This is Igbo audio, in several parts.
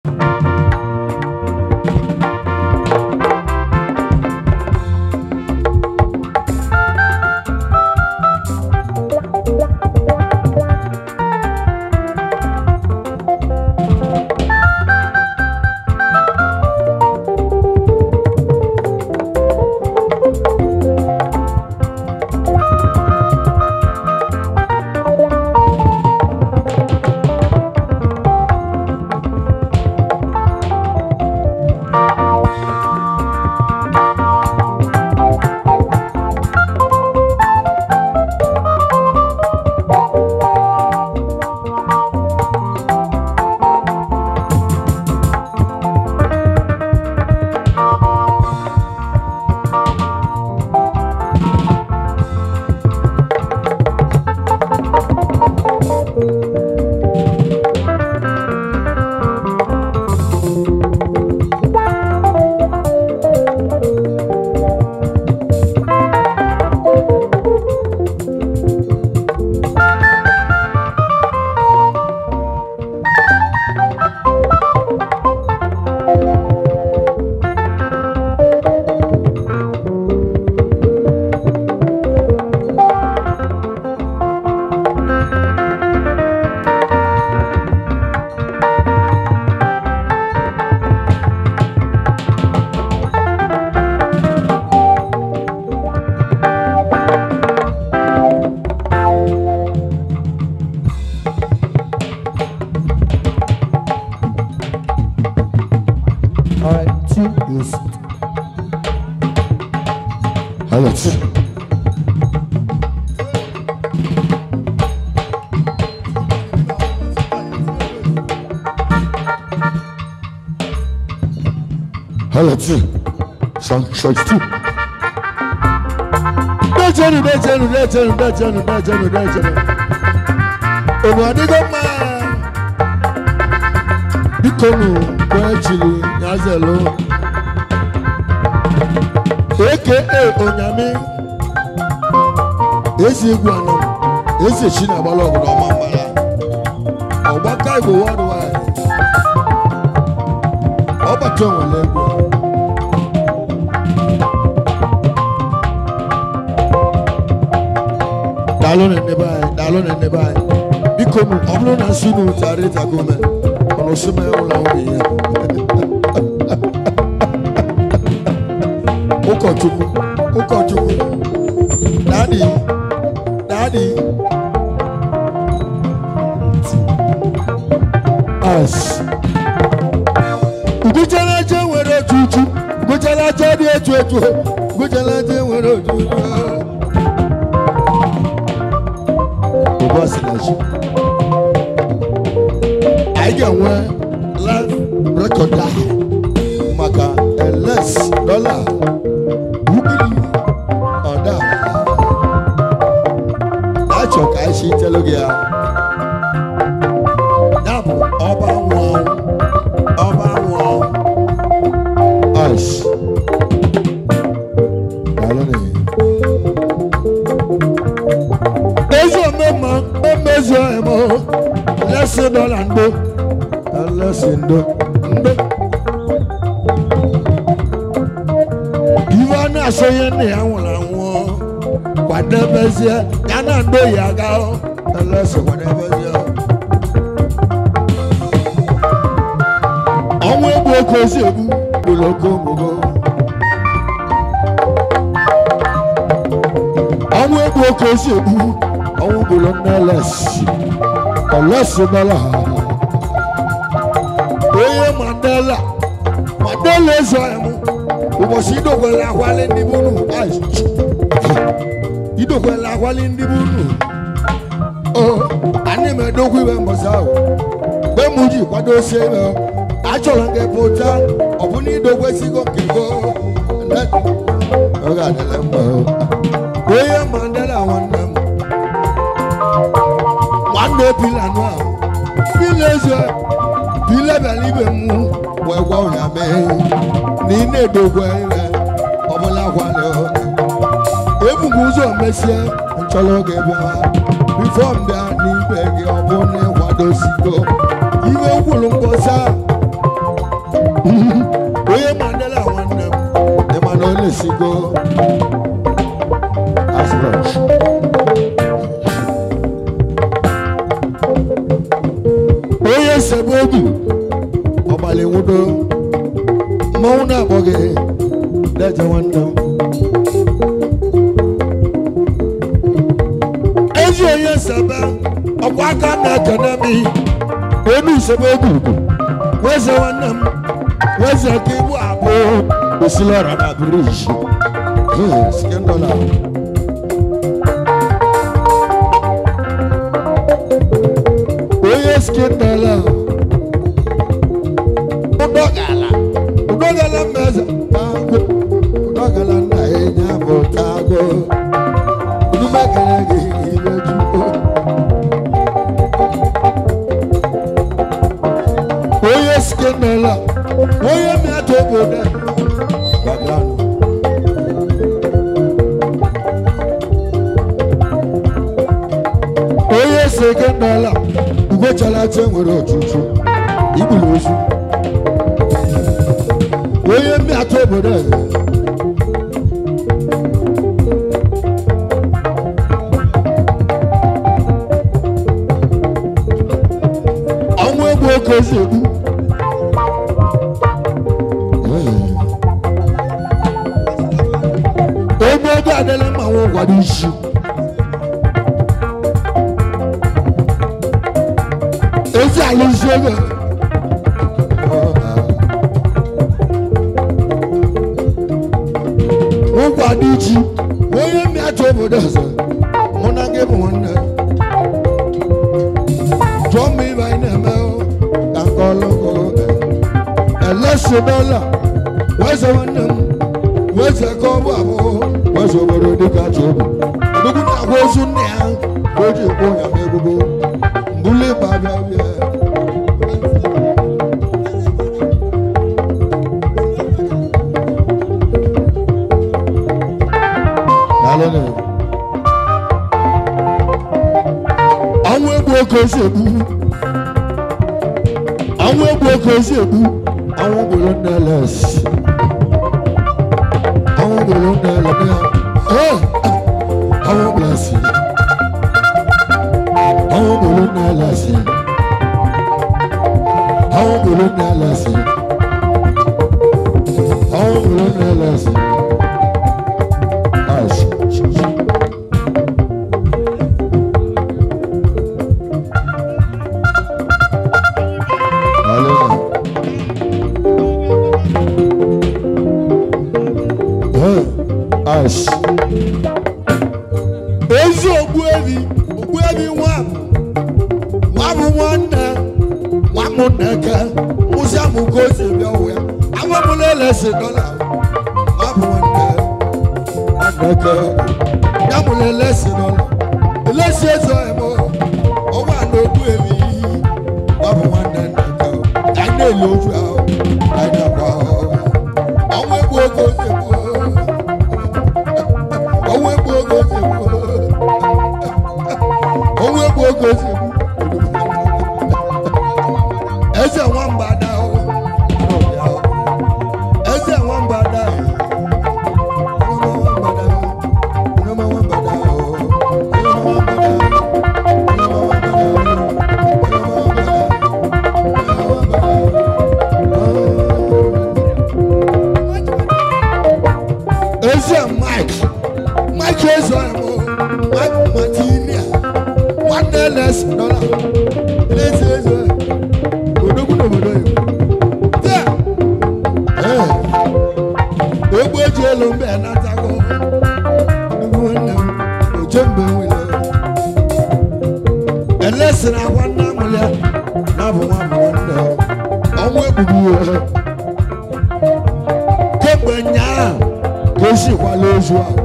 Alright, two is. Alright. Alright, song short two. Dẹ́jẹ̀nu dẹ́jẹ̀nu dẹ́jẹ̀nu dẹ́jẹ̀nu dẹ́jẹ̀nu dẹ́jẹ̀nu. Ògùn àdìgbò máa bikonu kwechiri yazelo aka onyame ezi egwu anọ ezi echi na agbala ọgụ n'ọma mgbara ọgbaka igbo worldwide ọgbata onwere egwu daalụ na nnebe anyị daalụ na nnebe anyị biko nụ ọ bụrụ na nsị unu tara ịtago mee ọ̀nà òsínmẹ́ ọ̀la òbí yẹn. Ụkọchukwu ụkọchukwu dadi dadi as uguchalaje nwere otu uchu uguchalaje dị etu etu uguchalaje nwere otu uchu ụbọchị na chi anyị ga-enwe live record ahụ maka ls dọla ugiri ọda achọ ka anyị si telu gị ya ya bụ ọba nwụọ ọba nwụọ as ezi omema mmemezu emo lẹsẹ dọlà ndo ẹlẹsẹ ndo ndo ìwọ náà sọyẹ ní àwọn làwọn kwadẹbẹsẹ yánà ndo yàgá ọ ẹlẹsẹ kwadẹbẹsẹ ọ. ọnwụ egbu oke osi egbu gbolo oko mgbogo ọnwụ egbu oke osi egbu ọnwụ gbolo nnẹlẹsì ọlọsùn bọlá onye mandela mandela ezo ẹmu ụbọchị idokwele akwali ndị bụ unu idokwele akwali ndị bụ unu o anyị m edokwu ibe mbọsị ahụ mgbe m ji kwado osi ebe achọrọ nke pụta ọ bụ na idokwesigo nke go ọ ga-adịle mma onye mandela nwanne m nwanne pilanụ ahụ pila eze pila bịara ibe m wee gwa ụnya mee na ị na-edogwe ire ọbụla gwalị ebughị ụzọ mesie nchọrọ oge bịa bifo mbịa n'ibe gị ọ bụ na ịkwadosigo iwe gwụrụ mkpọsa onye mandela nwanne m ịma na ọ na-esigo asbrọch onye sebe obi ọgbalị nwudo mmanwụ na-akpọ gị deje nwanne m ezi onye sebe ọkwa aka na-ekene m onu sebe obi ugwu weze nwanne m weze ka ibu abụọ osila ọra na briji skendola onye skendola ụdọgala ụdọgala mmeze tago ụdọgala nna enye bụ tago udumekere gị ibeju onye skendola onye mịata obodo a, background. onye sekendala ugochalacha nwere ọchụchụ igburu ozu onye mmiatụ obodo eze ọnwụ egbu oke ozi egbu onye ego adịla mma nwa ụgwado isi ezi alụzi ego ụgwado iji onye mmịatụ obodo ọzọ mụ na gị bụ nwanne jụọ m ibe anyị na-eme o, ka nke ọlụgo elesi dọla weze nwanne m weze ka ọ bụ abụọ weze obodo dịka ji obi odogwu na-agwa ozu nne ya ka o ji ekwu ya n'ebubo mbuli ịba bịa bịa Daalụnụ. ọnwụ egbu oke osi egbu ọnwụ egbu oke osi egbu ọnwụ gburu nne les ọnwụ gburu nne les ee ọnwụ blasi ọnwụ gburu nne les ọnwụ gburu nne les ọnwụ gburu nne les Ash. Hallelujah. Hey, Ash. ezi ogbuebi ogbuebi nwa nwa bụ nwanne nwa m nneke mụsị amụ ka o si bịa ụwa ya amamụla elesi dọla nwa bụ nwanne nwanne ya mụrụ elesi dọla elesi ezo emo ọgwa na ogbuebi nwa bụ nwanne nneke ka anyị na-ele ofu ahụ ka anyị na-akwa ahụ ọnwa egbu oge ozi egbu ọnwa egbu oge ozi egbu ọnwa egbu oge ozi egbu eze nwamba ada ahụ eze nwamba ada ahụ eze mike mike ezo emo mike matinia nwanne les dọla eze ezo odogwu n'obodo ya taa ee egwu eji elu mbe natago nnukwu nwanne m oche mgbe nwere elesiri akwa nna amụrụ ya na bụ nwa bụ nwanne ya ọnwụ egbugbu ya kemgbe nyaa ka esikwala ozu ahụ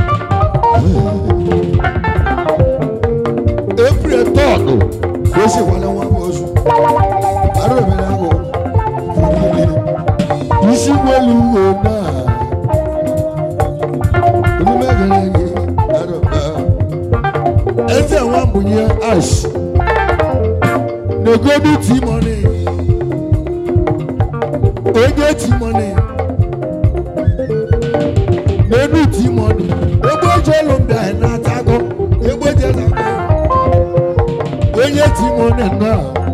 april tọọdụ ka esikwala nwa bụ ozu arụ obere ahụ isi gwelu uwe naa omume gara gị arụba eze nwa mbunye ash negodu timoni onye timoni n'enu timoni egbeje elu mgbe anyị na-atago egbeje na-agụ onye timoni na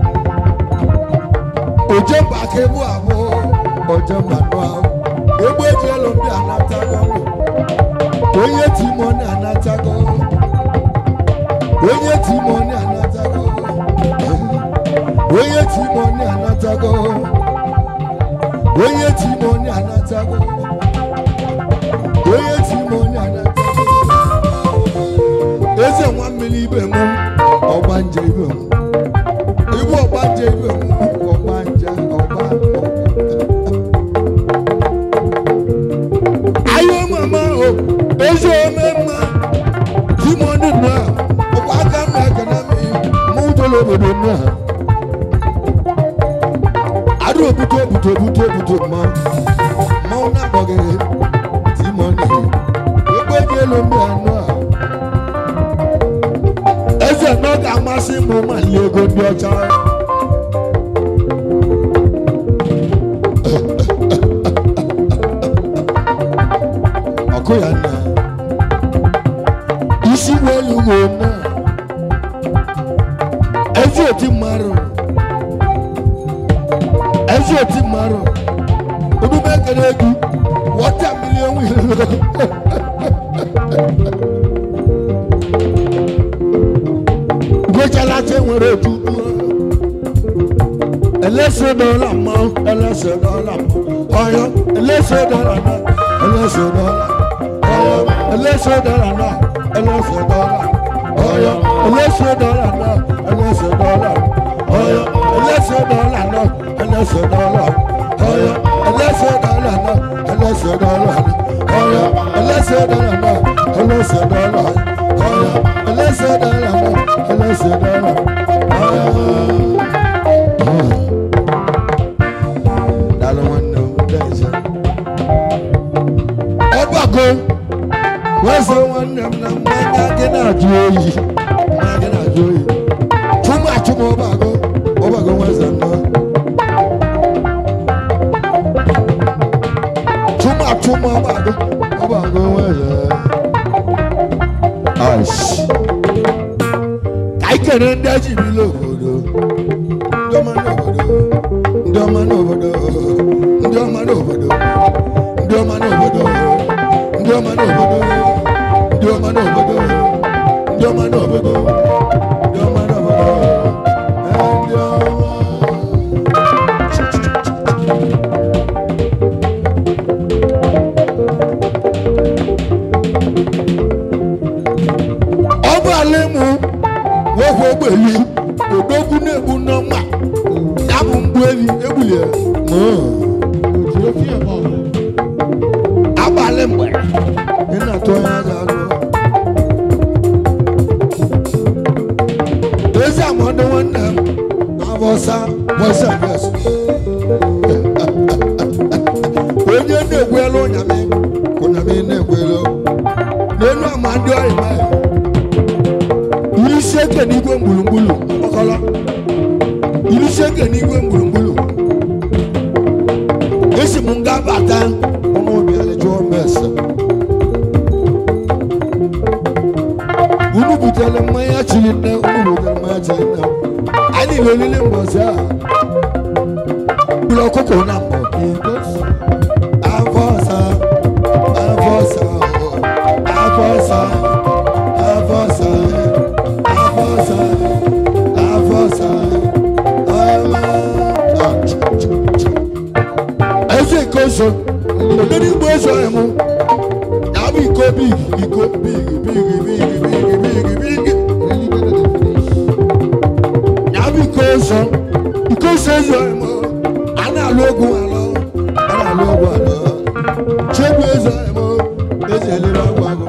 oje mba ka ebu abụọ oje mba nụ ahụ egbeje elu mgbe a na-atago onye timoni anatago onye timoni anatago onye timoni anatago onye timoni anatago onye timoni anatago eze nwa mmiri ibe m ọgbanje ibe m ibu ọgbanje ibe m ọgbanje ọgba ayo mama o ezi ome mma timoni nọ ọkwa aka m na-ekene m mụ jere obodo nọ adụ obute obute obute obute mma mmanwụ na-agbọghị timoni egbe dị elu mgbe anọ a eze nọ ga-amasị m ma lie ego ndị ọcha ọkụ ya nna isi welu wo na ezi oti mmadụ ezi oti mmadụ omume ekele egwu wọta milion wilo gochala che nwere otutu ẹlẹsẹ dọla mọ ẹlẹsẹ dọla mọ ọyọ ẹlẹsẹ dọla náà ẹlẹsẹ dọla ọyọ ẹlẹsẹ dọla náà ẹlẹsẹ dọla ọyọ ẹlẹsẹ dọla náà ẹlẹsẹ dọla ọyọ ẹlẹsẹ dọla náà ẹlẹsẹ dọla ọyọ ẹlẹsẹ dọla náà ẹlẹsẹ dọla ọyọ ẹlẹsẹ dọla náà ẹlẹsẹ dọla ọyọ ẹlẹsẹ dọla náà ẹlẹsẹ dọla ọyọ. Daalụ nwanne m Deze. Ọgbakọ weze nwanne m na mmanya gị na-ajụ oyi mmanya gị na-ajụ oyi chụmụ achụmụ ọbago ọbago weze nnọ chụmụ achụmụ ọbago ọbago weze aish ka anyị kere ndị ejibila obodo ndị ọma n'obodo ndị ọma n'obodo ndị ọma n'obodo ndị ọma n'obodo ndị ọma n'obodo ndị ọma n'obodo ndị ọma n'obodo ndị ọma n'obodo ee, ndị ọma ọ bụ ala ịmụ nwoke ogbeli odogwu na-egbu n'ọma ya bụ mgbu evi egbulie abalị mgbe ị na-atụ onye aja alụ ezi amadu nwanne m na-abọsa bọsa ges onye na-egwelu ụnyamị ụnyamị na-egwelu n'elu ama ndị ọrịa iri isi eke n'igwe mgbulugbulu mkpọkọrọ iri isi eke n'igwe mgbulugbulu esi m nga bata ọmụ bịara jụọ m ese unu butere mmanya chiri nne unu butere mmanya chiri nne anyị lelele mbọsị a gburu ọkụkọ na mbọ afọ ọsa afọ ọsa afọ ọsa afọ ọsa afọ ọsa afọ ọsa ọma eze nke oso odori igbo oso emu ya bụ iko big iko big big big big big big ya bụ iko oso iko oso ezo emu a na-alụ ogwu alụ a na-alụ ogwu alụ chegbu ezo emu eze elere ọgwụ agụ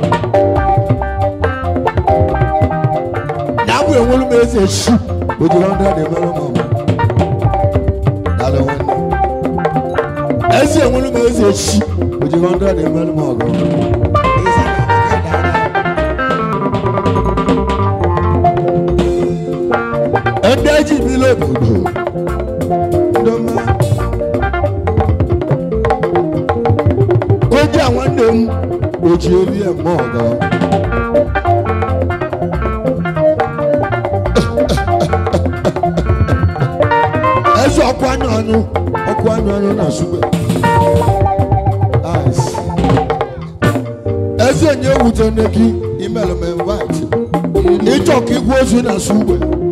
ya bụ enwere m eze shi ojiri ọdụ dị mere m ọmụ daalụ nwanne ezi enwere m eze chi ojiri ọdụ dị mere m ọgụ ndị eji bili obodo ndị ọma oji ebi eme ọgọ eze ọkụ anya ọnụ ọkụ anya ọnụ na sugbe Nice. eze onye ewute nne gị imel m invite ịchọ ka igwe ozu na sugbe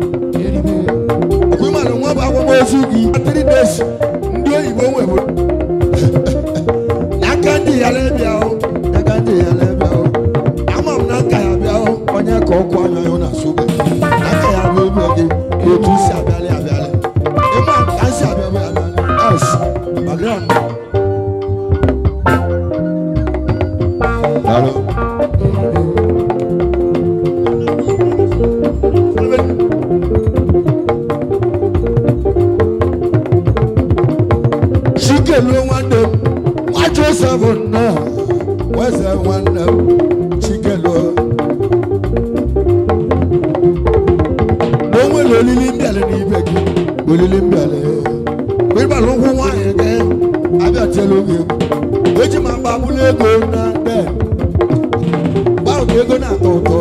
ọkụ ịmara nwa bụ akwamozu gị 3 days ndị oyibo nwebụ n'aka ndị ya lebịa o n'aka ndị ya lebịa o ama m na nka ya bịa o onye ka ọkụ anya ya na sugbe n'aka ya bụ ebe gị ka otu si abịalị abịalị ịma ka si abịalị abịalị es magram Daalụ. chikeluo nwanne m nwa josef nna weze nwanne m chikeluo na o nwere olili mbịalị n'ibe gị olili mbịalị mgbe ịbara ụkwụ nwaanyị gị abịatiela oge eji ma mgba bụrụ ego na de gbanwe ka ego na-atọ ụtọ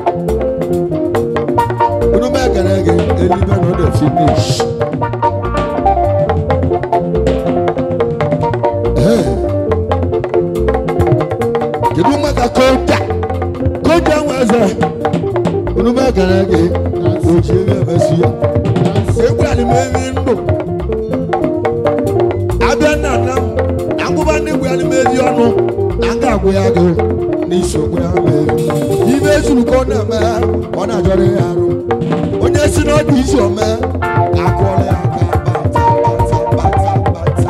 unu m ekele gị elibe na ọ dị finish kedu maka koja koja nweze unu m ekele gị oji ebe emesi ya egwu alimeri ndụ abịa nna nna m na ngwụba ndị gwu alimeri ọnụ na nga agwụ ya gị n'isi okwu ya mere ibe ezuru ka ọ na-eme ọ na-ajọrọ ya arụ onye si na ọ dị isi ome akụọla ya aka bata bata bata bata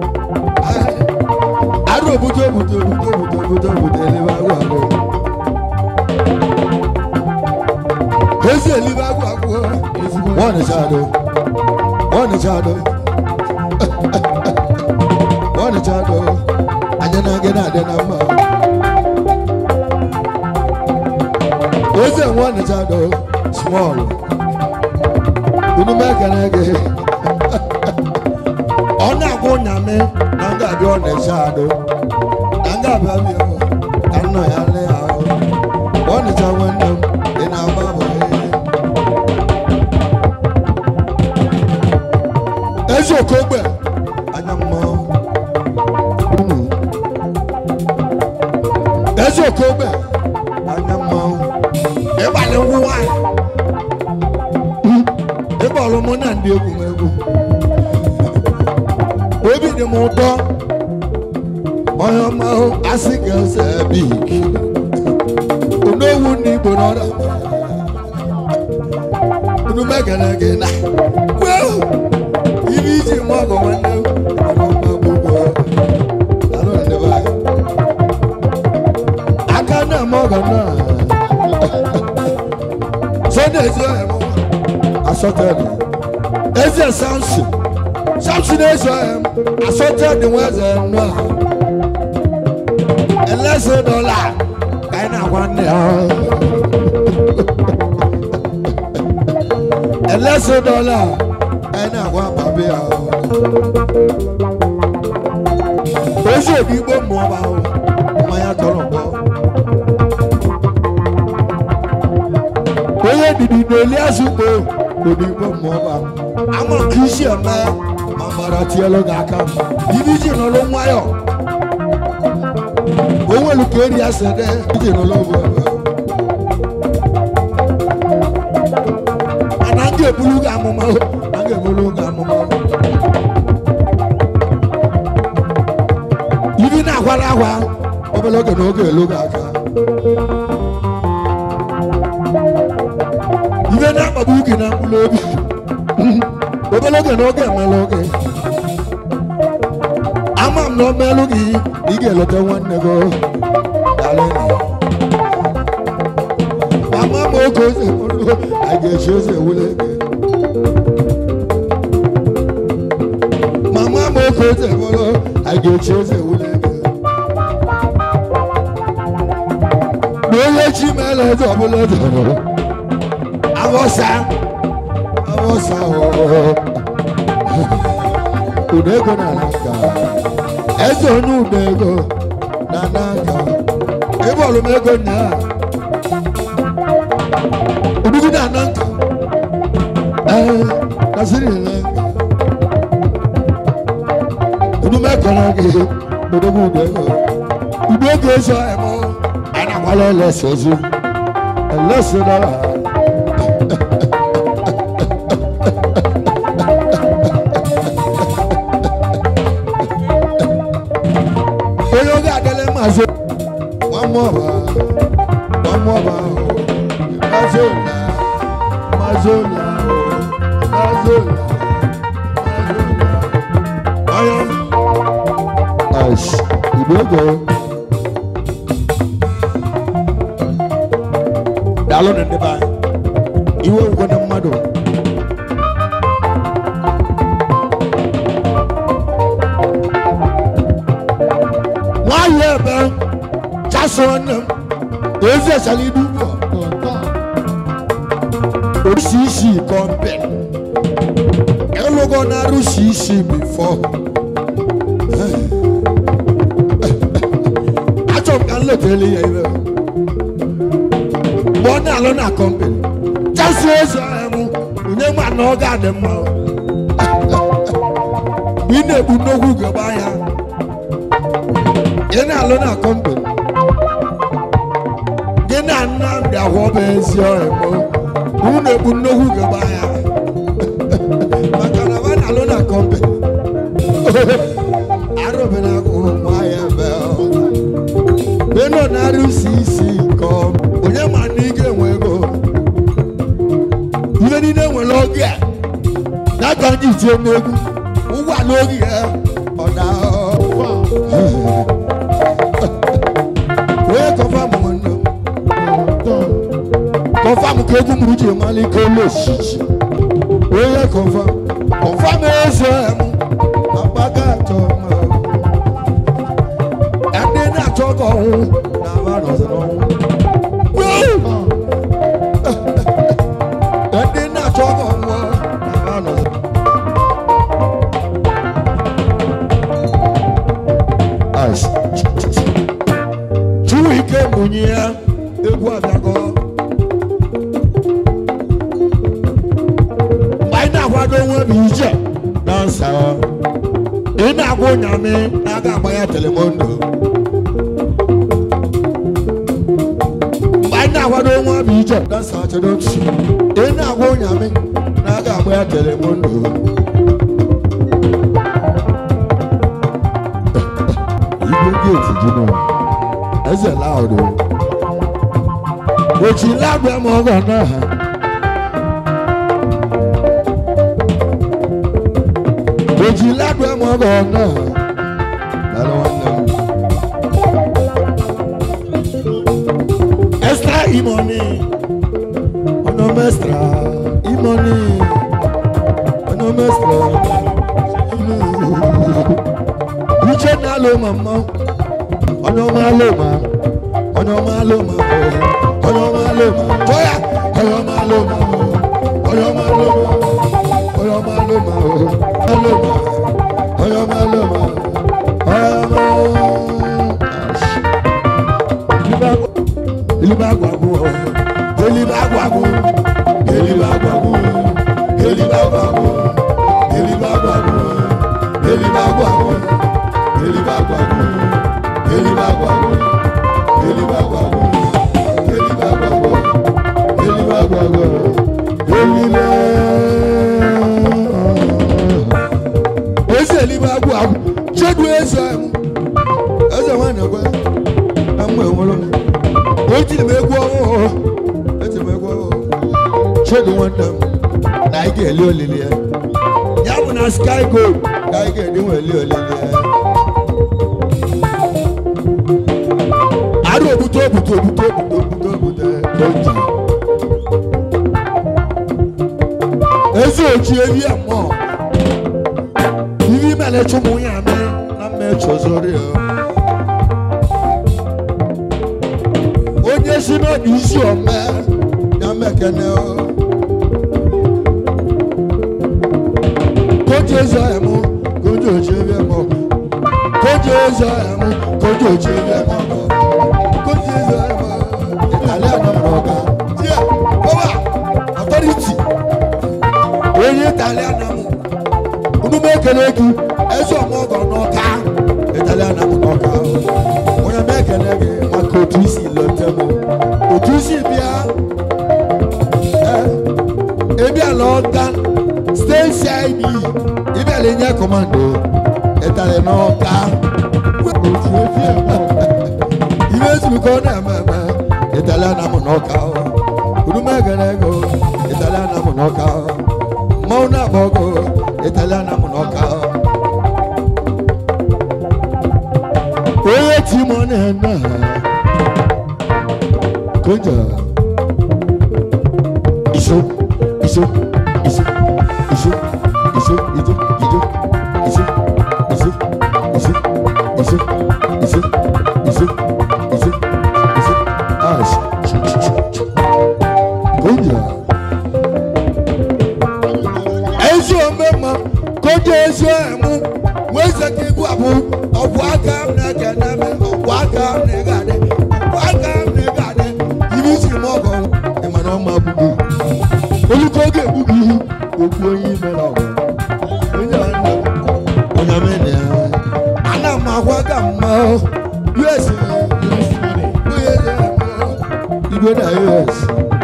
arụ obodo obodo obodo obodo obodo obodo elebe agwụ agwụ ezi elibe agwụ agwụ wọ́n ṣáàdó wọ́n ṣáàdó wọ́n ṣáàdó anyanage na adé na mma eze wọ́n ṣáàdó small unu mekere gị ọ na-agwụ nyame na nga abịa ọ na-echado na nga abịa bịa ka nna ya lee ahụ ọ nịcha nwanne m ị na-agba bụ ezi okogbe anya mmanwụ unu ezi okogbe anya mmanwụ ịgbalị ngwụ nwanyị ịgbalụ mụ na ndị egwu m egwu obi dị m ụtọ onye ọma ahụ asị ka eze bik onowu ndị igbo n'ọrịa unu megara gị na wew ibi iji mụ ọgọ nwanne m ọmụma gbogbo alụ ndị be anyị aka na eme ọgọ na sọdọ ezi ọhịa m asọtọdị eze samson samson ezi ọhịa m asọtọdị nwa eze nnụ a eleze dọla ka anyị na-agwa nne ya eleze dọla anyị na-agwa babi ya ozi obi igbo mmụọ bụ ahụ mmanya tọrọ mgbọ onye didi na-eli azụ ugbo odigbo mmụọ bụ ahụ ama nke isi eme ma mara tielu gị aka ibi ji nọrọ nwayọ onwelu ka eri asị dị iji nọrọ ogbu ebe mana m ga-ebulu gị amụma o, a ga-ebulu gị amụma o. ibi na-akwara akwa obere oge na oge elu gị aka ibe na-akpagbu gị na mkpụrụ obi obere oge na oge emela oge ama m na o meelụ gị ị ga-eleta nwanne gị dalịnị mama m oge ose bụrụ a ga-echi ose ewule gị mama m oge ose bụrụ a ga-echi ose ewule gị na onye chi meela eze ọbụla eze bụrụ awọsa awọsa ụda ego na n'aka eze onye ụda ego na n'aka ịbọọlụ m ego nna ya odugide ana nka ee kasiri na nka odume kọrọ gị odogwu udo ego udo ego ezo emo anyị na-agbala elesi ozu elesi dara onye oge adịla maazị nwammụọba nwammụọba maazị ụla maazị ụla maazị ụla anya Nice. Igbo ego. Daalụ na ndị be anyị. Iwe ngwe na mmadụ. Nwanyị ebe chasọ nne m ezi esala ibu ugbu a. Oríṣi isi kọ́ńpẹ̀. Ẹlògọ́ náà rúṣi isi before. achọ m ka m letele ya ibe mgbe ọ na-alụ na kọmpani chasi ozu ahịa m onye ma na ọ ga-adị mma mgbe ị na-ebu nnukwu ugegbe anya ị na-alụ na kọmpani gị na nnamdị ahụọba ezi ọhịa m unu na-ebu nnukwu ugegbe anya maka na ọ na-alụ na kọmpani arụbịna ụmụahịa ebe ọ beno na-arụsi isi nke ọma onye ma na ị ga-enwe ego ife niile nwere oge a n'aka ndị itie n'egwu ụgbọala oge ya ọ na onye kọfam nwanne m kọfam ka egwu mụrụ ji emala ike olu osisi onye kọfam kọfam eze m akpaga atọ ma ndị na-achọ ka ọnwụ na-aba n'ọzọ n'ọnwụ ndị na-achọ ka ọnwụ na-aba n'ọzọ Ice. Chiwike mụnye ya egwu abịago mgbe anyị na-akwado onwe bụ ije na nsa ị na-agwa ụnyamị na aga agba ya telemondo mgbe anyị na-akwado onwe bụ ije na nsa achọrọ otu ị na-agwa ụnyamị na aga agba ya telemondo igwe geeti jụnụ eze laụdụ ochi lágbẹ́ mọ́ ọgọ́ náà. ochi lágbẹ́ mọ́ ọgọ́ náà. lálẹ́ wọn náà. extra imoni ọ̀nà mẹ́stra imoni ọ̀nà mẹ́stra uche náà ló mọ̀ mọ́ ọ̀nà máa ló mọ̀ ọ̀nà máa ló mọ̀ ọ̀nà máa ló mọ̀ bóyá ọ̀nà máa ló mọ̀ ọ̀nà máa ló mọ̀ ọ̀nà máa ló mọ̀ ọ̀nà máa ló mọ̀ ọ̀nà máa ilibagwagu ilibagwagu ilibagwagu ilibagwagu ilibagwagu ilibagwagu ilibagwagu ilibagwagu elibagwago elibagwago elibagwago elile eze elibagwago chedu eze mu eze nwanne gwe amụ enwere m o tiri m egwu ọhụụ etiri m egwu ọhụụ chedu nwanne m na anyị ga-eli olili ya ya bụ na sky gold ka anyị ga-edi nwe eli olili ya arụ obute obute obute obute obute obute oji ezi oji ewi mmụọ ivi mere chụmụ ya ame na mmechi ozori ya onye si n'ọdụ isi ome ya mekene koji eze ya mụ koji oji ewi mmụọ koji eze ya mụ koji oji ewi mmụọ koji onye italian m unu m ekele gị eze ọmọgọ n'ọka italian m n'ọka onye m ekele gị maka otu isi lọta m otu isi bịa ebiala ọga steeti id ịbịala inye kọmando ịtali n'ọka otu efi eme ibe ezumike ọ na-eme eme italian m n'ọka unu m ekele gị italian m n'ọka mmanwụ na-agba ọgụ italian m n'ọka onye ti mọ na-eme konja iso iso iso iso iso ijo ijo iso iso iso iso iso iso iso iso ash konja ezi omema konja ezi emu weze ka ibu abụ ọgwụ aka m na-eke n'eme ọgwụ aka m na-egade ọgwụ aka m na-egade ibi isi m ọgọ ịmana ọma gbugbu olùkọ́ oge egbugi okwu onye ime na ọgụ onye nwanne m onye mene ana m agwa ka mma us onye igwe na us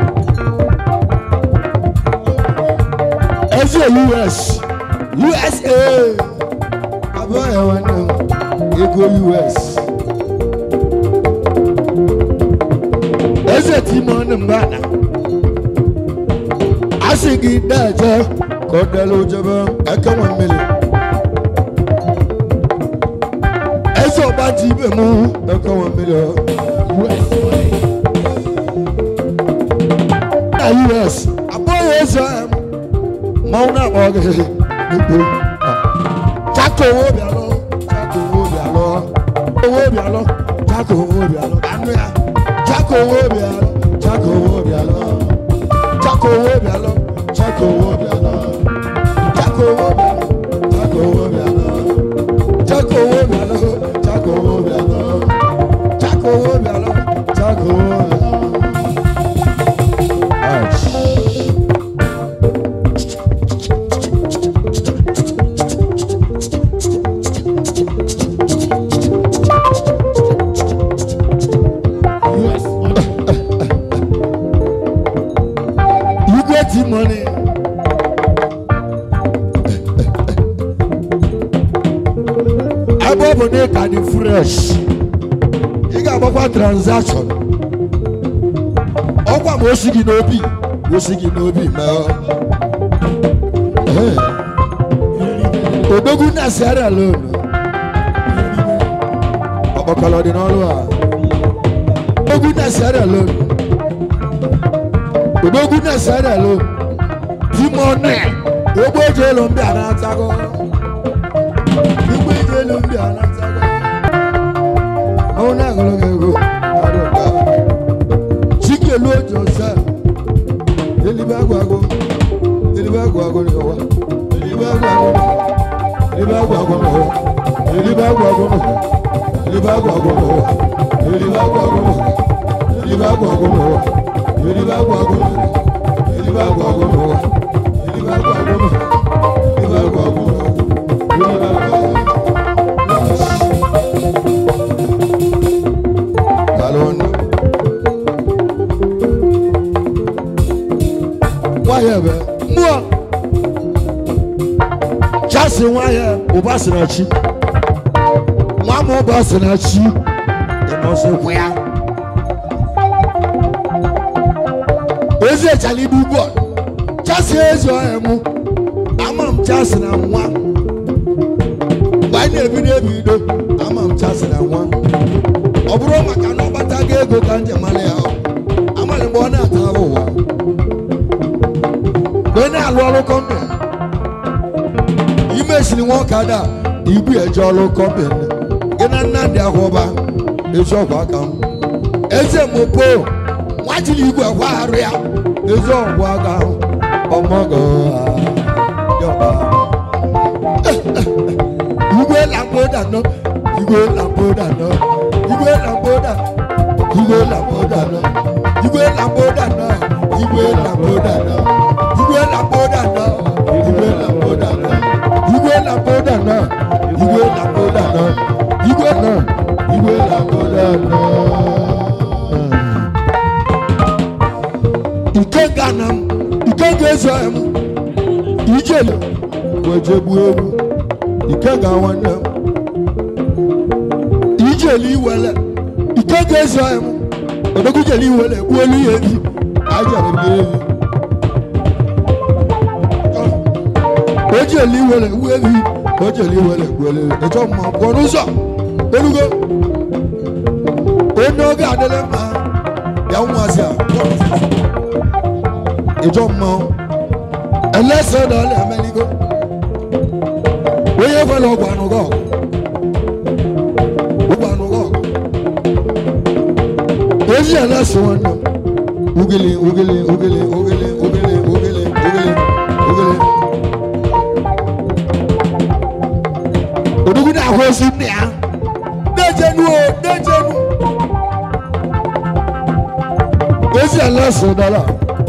ezi us usa abụọ ya nwanne m ego us eze timon mbana asị gị na-eje ka ọ dịla ojebe eke nwe mmiri eze ọba ji ibe mụ eke nwe mmiri na us abụghị eze m mmanwụ na-akpọ gị n'ikpo chaka owo bịalụ chaka owo bịalụ owo bịalụ chaka owo bịalụ anụ ya chaka owo bịalụ chaka owo bịalụ chaka owo bịalụ chaka owo bịalụ chaka owo bịalụ chaka owo bịalụ chaka owo bịalụ chaka owo bịalụ chaka owo bịalụ chaka owo bịalụ Ouch. You get the money. Ebe ọ bụ na ịka dị fresh, ị ga-agbakwa transaction. Ọkwa ma o si gị n'obi, o si gị n'obi mee. Ee. Odogwu na Sierra Leone. Ọkpọkọlọ dị n'ọrụ a. Odogwu na Sierra Leone. Odogwu na Sierra Leone. Timone. Ogbe eji elu ndị a na-atago. Igwe eji elu ndị a na-atago. Ọnwụ na-agụrụ gị ego. Adọka. Chikelu oji ọsẹ. Elibe agwago. Elibe agwago ni ọwa. Elibe agwago. Elibe agwago ni ọwa. Elibe agwago ni ọwa. Elibe agwago ni ọwa. Elibe agwago ni ọwa. Elibe agwago ni ọwa. Elibe agwago ni ọwa. Elibe agwago ni ọwa. Elibe agwago ni ọwa. Elibe agwago ni ọwa. Elibe agwago ni ọwa. Kalonda. Nwayọ bẹ, mmụọ. Chasi nwayọ, ụba si na chi. Nwa m ụba si na chi. Ịnọ so kwụya. Ezi echali ibu bọọlụ. Chasi ezi ọhịa mụ. Ama m chasi na nwa. Mgbe anyị na-ebido ebido, ama m chasi na nwa. ọ bụrụ maka na ọgbata gị ego ka njem mara ya amalị mgbe ọ na-ata ahụ ụwa mgbe ị na-alụ ọrụ kọmpanị imesiri nwoke ada ibu eje ọrụ kọmpanị gị na nnadị ahụba ezi ọgwụ aka m eze mopo nwajiri igwe kwagharụ ya ezi ọgwụ aka ahụ ọmọgọ yọba igwe lamboda nọ igwe lamboda nọ igwe lamboda igwe lamboda nọ igwe lamboda nọ igwe lamboda nọ igwe lamboda nọ igwe kódà náà igwe na kódà náà igwe náà igwe na kódà náà. ike ga na m ike ga-ezo m ijele weje gbuo egwu ike ga nwanne m ijele iwele ike ga-ezo m odokwujele iwele gbuolu ya ebi ajere m ya ebi o jeli iwere gbuo ebi o jeli iwere gbuole ịchọ mma pụọ n'ụzọ elugo onye oge adịla mma ya nwazi a pụọ n'ụzọ. ịchọ mma elese na ọla emeligo onye kwere ọgwụ anụgọ ọgwụ anụgọ ezi elese nwanne m ugele ugele ugele ugele ugele ugele ugele ugele odogwu na-ahụ ozi nne ya na-ejenu o na-ejenu ezi ala so dara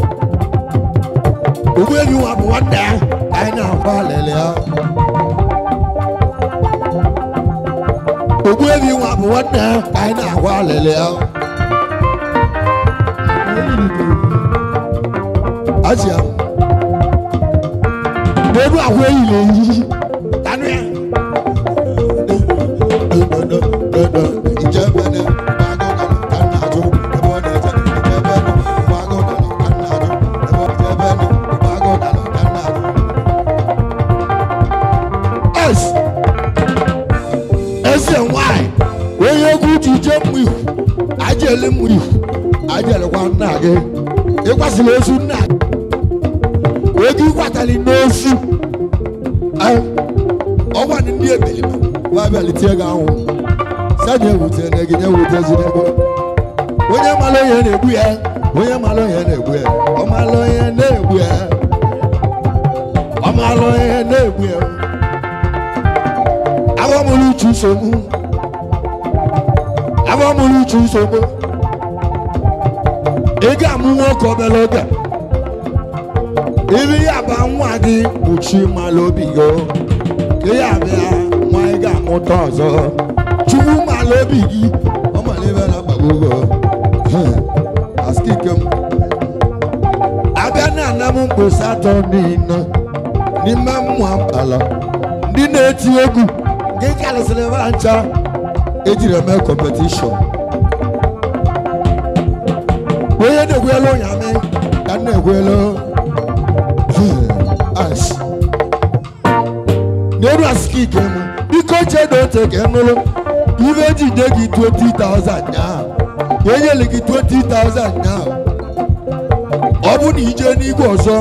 ogbu enyi nwa bụ nwanne ya ka anyị na-akwa alele ya ogbu enyi nwa bụ nwanne ya ka anyị na-akwa alele ya achị ya n'elu ahụ eyiri eyi tanụ ya eze nwanyị onye egwu ji je mmụ ihu ajele mmụ ihu ajelekwa nna gị ịkwasịrị ozu nna gị oge ịkwatali n'ozu ọgwa ndị ebelima wabịalitie gị ahụ sani ewute na gị nyewute ego onye mara onye na-egbu ya onye mara onye na-egbu ya ọ mara onye na-egbu ya ọ mara onye na-egbu ya agbamụrụ uche nsogbu agbamụrụ uche nsogbu ị ga-amụ nwoke obere oge iri ya ba nwa gị kpuchi mara obi gị ka ya bịa nwa ị ga-amụta ọzọ chukwu mara obi gị ọ mara ebe na-akpagbugo askike m abịa na ana m mkpesa atọ niile n'ime mmụọ ala ndị na-eti egwu nke karịsịrị ebe ncha ejiri eme kọmpetishọn onye na-egwelu ụnyamị ka m na-egwelu as n'elu askike m biko chedo ote ka ị nụrụ ibe jide gị 20,000 nyaa enyere gị 20,000 nyaa ọ bụ na ije n'igwe ọzọ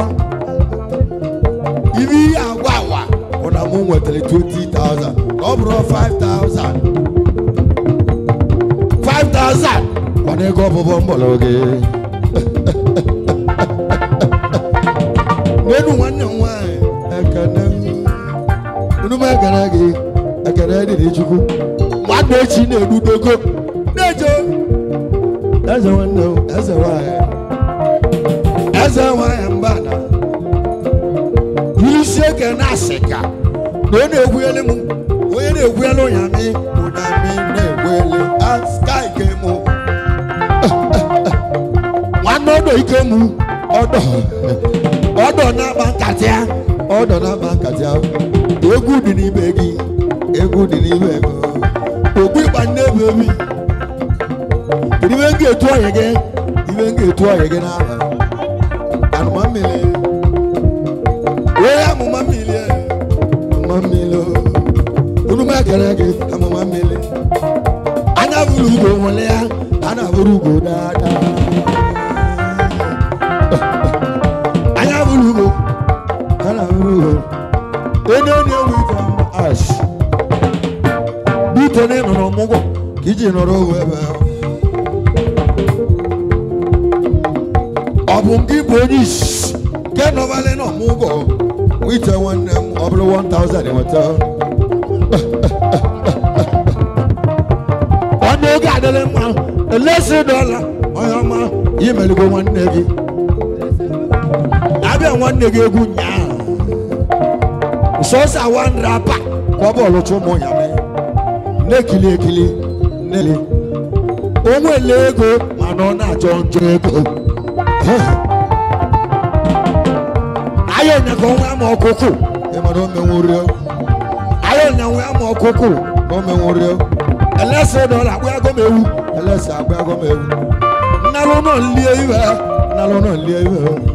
ibe ihe agwa agwa bụ na mụ nwetara 20,000 ọ bụrụ 5,000 5,000 mana ego ọbụbọ mbọrọ gị n'elu nwanne m nwanyị ekene unu m ekene gị ekene dịrị chukwu nwanne echi na-edudogo na-eje eze nwanne m eze nwanyị eze nwanyị mba na isi eke na-asị ka na ọ na-egwuele m onye na-egwuele ụnyamị ụnyamị na-egwuele aska ike m nwanne ọdọ ike m ọdọ ọdọ na-agba nkata ya ọdọ na-agba nkata ya egwu dị n'ime gị egwu dị n'ime ego ogbu ịgba nne bụ ebi kedu ibe m ga-etu ọyị gị ibe m ga-etu ọyị gị n'aha anụma mmiri onye amụma mmiri amụma mmiri unu m ekele gị amụma mmiri anya bụrụ ugo nwere ya a na-abụrụ ugo daadaa anya bụrụ ugo a na-abụrụ ugo onye onye ewu ife ash bito na ịnọrọ ọmụgwọ ka iji nọrọ owe ebe ahụ ọ bụ gị bụ onye isi nke nọbalị na ọmụgwọ wite nwanne m ọ bụrụ 1000 enweta onye oge adịrị mma elesi dọla onye ọma imeligo nwanne gị abịa nwanne gị egwu nyaa sọsa wan rapa na-agba bọọlụ chụ ụmụ ya mee na-ekili ekili na-ele o nwere ego mana ọ na-achọ njọ ego ayọ nyaka onwe ama ọkụkụ ịmara omenwuri ayọ nya nwe ama ọkụkụ na omenwuri ẹlẹsẹ dọla agbe agọ m ewu ẹlẹsẹ agbe agọ m ewu nnalụ nọ nlie iwe nnalụ nọ nlie iwe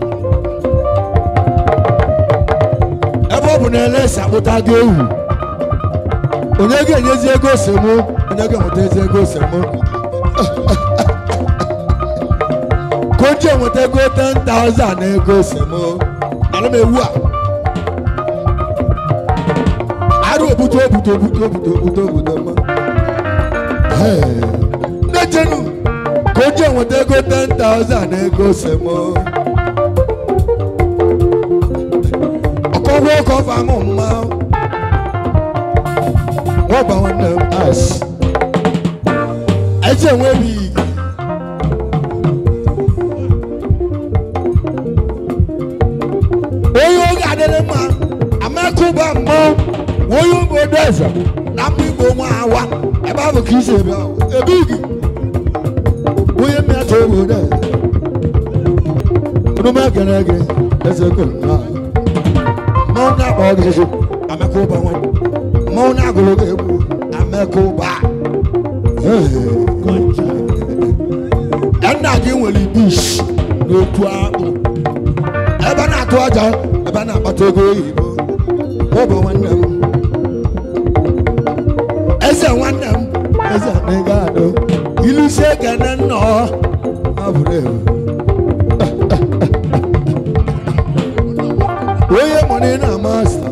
ebe ọ bụ na ẹlẹsẹ akpụta gị ewu onye ga-enyezi ego osemu onye ga-enweta ezi ego osemu ka o ji enweta ego 10,000 na ego osemu alụ m ewu a arụ obuto obuto obuto obuto obuto obuto mma ndị jenu ka o ji enweta ego 10,000 na ego osemu ọkọgwụ ọkọ famụ mma wọ́n bá wọn nà as ẹjẹ wọn bi oyi oge adịrị mma amakuba mbọ oyi obodo eze na mma igbo nwa awa ebe ahụ ka isi ebe ahụ ebe igi onye mmetụ obodo eze onume gere ege eze ko nna mmanwụ na-akpa ọ ga-eji amakuba nwa mmanwụ na-agụrụ gị egwu amekuba nna gị nwere bush n'otu akpụ ebe a na-atụ aja ebe a na-akpata ego oyibo ụbụ nwanne m eze nwanne m eze anaghị adụ ilusie gana nna ọ abụrụ ewu onye mụrụ na masta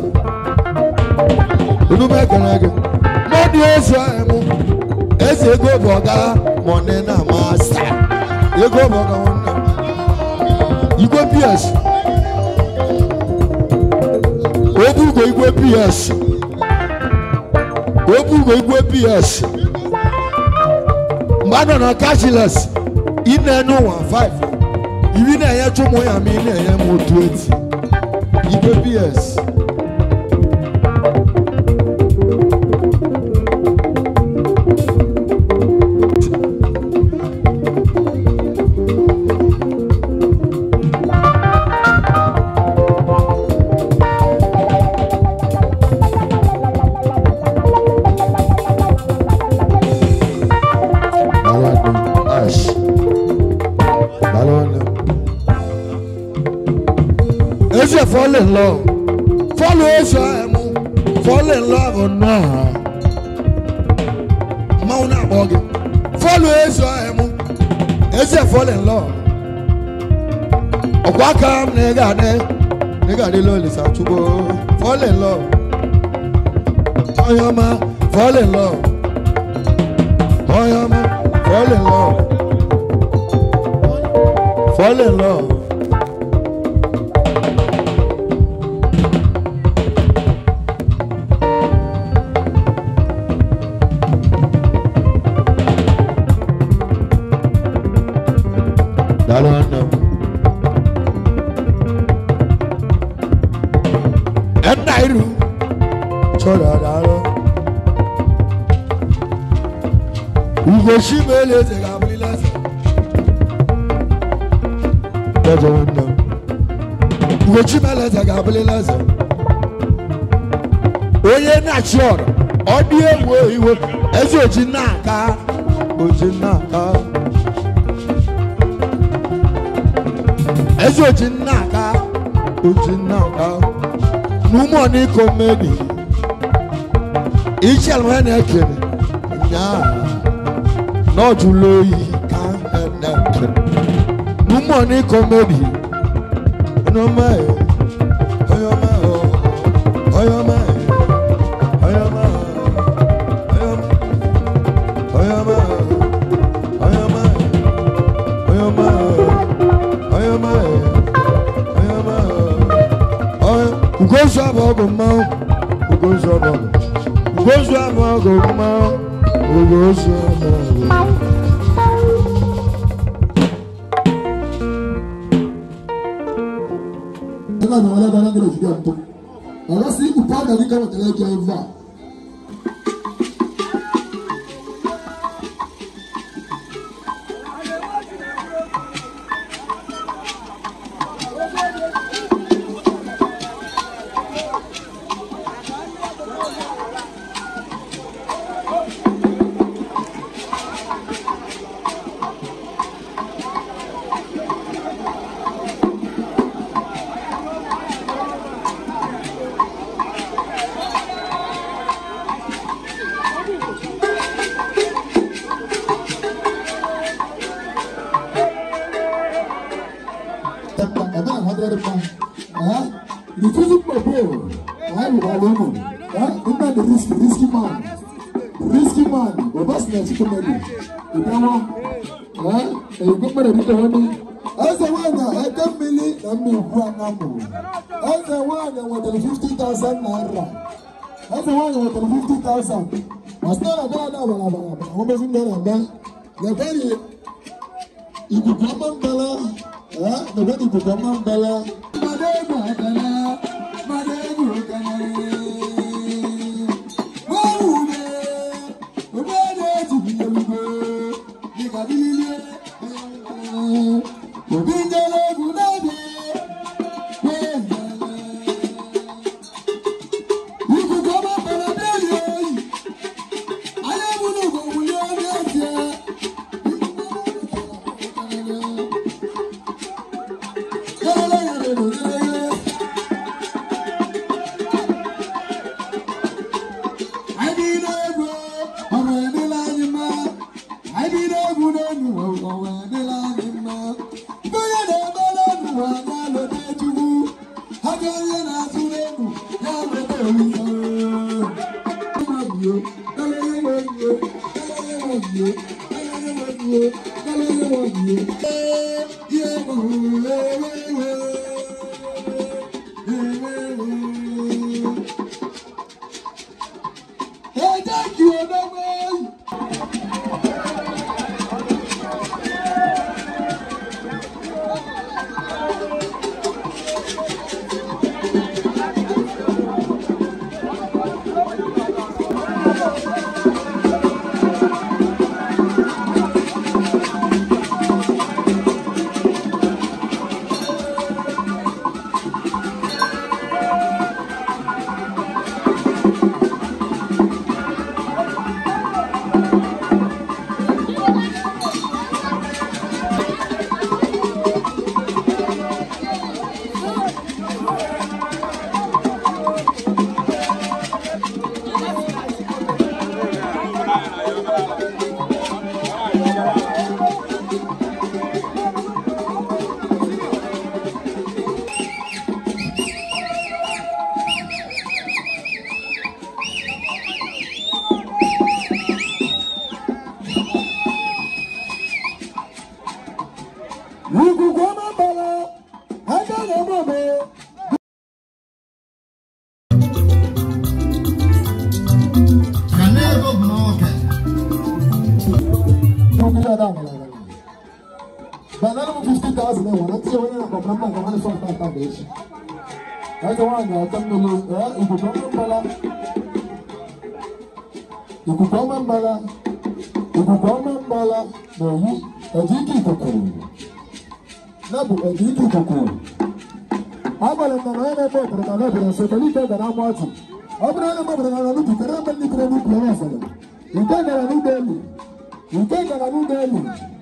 unu mekere gị mmadụ ezu emu eze ego bụ ọga mọni na masta ego bụ ọga nwanne m igwe ps obugo igwe ps obugo igwe ps mgbe a nọ na cashless ị na-enye ụwa 5 iri na-enye chụmụ ya ma ị na-enye m otu eti igwe ps Balonu, ash. Balonu. Eze fall in love. Follow Eze emu. Fall in love or not. Mauna bogi. Follow Eze emu. Eze fall in love. Ọkwa aka m na ị ga-adị na ị ga-adị lolisa chukwu. Fall in love. Onye ọma, fall in love. Onye ọma, fall in love. Fall in love. Daalụ nwanne m. Nna iru chọrọ daalụ. Ugochi ma ele eze ga-abụrịla eze. Eze nwanne m. Ugochi ma ele eze ga-abụrịla eze. Onye na-achị ọrụ, ọ dị egwu iwe, eze oji na-aka, oji na-aka. Eze oji na-aka, oji na-aka. N'ụmụ ọnụ iko mmedi, ichi alụmanya na-ekele, nyaa n'ọjụlụ oyi ka na-eke. N'ụmụ ọnụ iko mmedi, onye ọma ya, onye ọma ya, onye ọma ya, onye ọma ya, onye ọma ya, onye ọma ya, onye ọma ya, onye ọma ya, onye ọma ya, onye- Ugozu abụ ọgụ mmanwụ, Ugozu abụ ọgụ, Ugozu abụ ọgụ mmanwụ, Ugozu abụ ọgụ. tena na wale bana ngelo fikia mto alasi upanda ni kama tele kia mva man ọbọsì náà ti kọ́ mẹ́lì ìdáwọ́ ẹ̀yìnkọ́ mẹ́rẹ̀ bí tẹ̀wọ́ ní. ẹsẹ̀ wáyà ẹ̀kẹ́ mmiri na mmiri ìkú anamọ̀ ẹsẹ̀ wáyà wọ̀tẹ̀lẹ̀ fifty thousand naira ẹsẹ̀ wáyà wọ̀tẹ̀lẹ̀ fifty thousand wàsílẹ̀ náà dára náà bàrà bàrà bàrà wọ́n bẹ fún mi náà bẹ́ yẹ̀fẹ́ yìí ìkùkù ọmọ ń bẹ̀rẹ̀ ẹ̀ yẹ̀fẹ́ ìkùkù ọmọ ń bẹ̀rẹ̀. Madegu ekele, madegu ekele. Wawume, obede tibiyelugo, nikabilile. Obi njele gunade, wendele. Ikuku ọmọ bẹ̀rẹ̀ bẹ́ẹ̀ni oyi, ayé múlò kò wúlé ọdẹ tiẹ̀. Yẹ́lẹ́ yẹ́lẹ́ lò yẹ́lẹ́. Anyị dị n'egwu, ọrụ edela anyị mma. Anyị dị n'egwu n'elu, ọrụ edela anyị mma. Mgbe onye na-eme n'elu, ọ na-alọta Chukwu. Ha ga onye na-atụ n'egwu, ya lọta Olise. Nwabio, dala ihe nwabio, dala ihe nwabio, dala ihe nwabio, dala ihe nwabio. Ee, ihe bụ ewe ewe, ewe ewe. Ẹ jẹ́ kí o dọ́gbọ́ yìí. Ikuku ọma mbala, aka na-eme ome. Puku ya da ngala ngala. Banana mu fifty thousand ewa na tiye wani na kwa mramba kwa wani sọ̀rọ̀ tata bẹ̀ echi. Aka wani aka mmiri ẹ̀ ikuku ọma mbala. Ikuku ọma mbala. Ikuku ọma mbala na-eyi ẹ̀jẹ̀ ike ikuku. Na bụ ẹ̀jẹ̀ ike ikuku. Abalị mmanụ onye na-eme obodo na n'obodo nso tọrọ ike gara ama ọchị. Ọ bụrụ onye mmadụ gara n'ubi kere ebe ndị kere n'ubi onye ọsọrọ. Nke gara n'ụgbọ elu. Nke gara n'ụgbọ elu.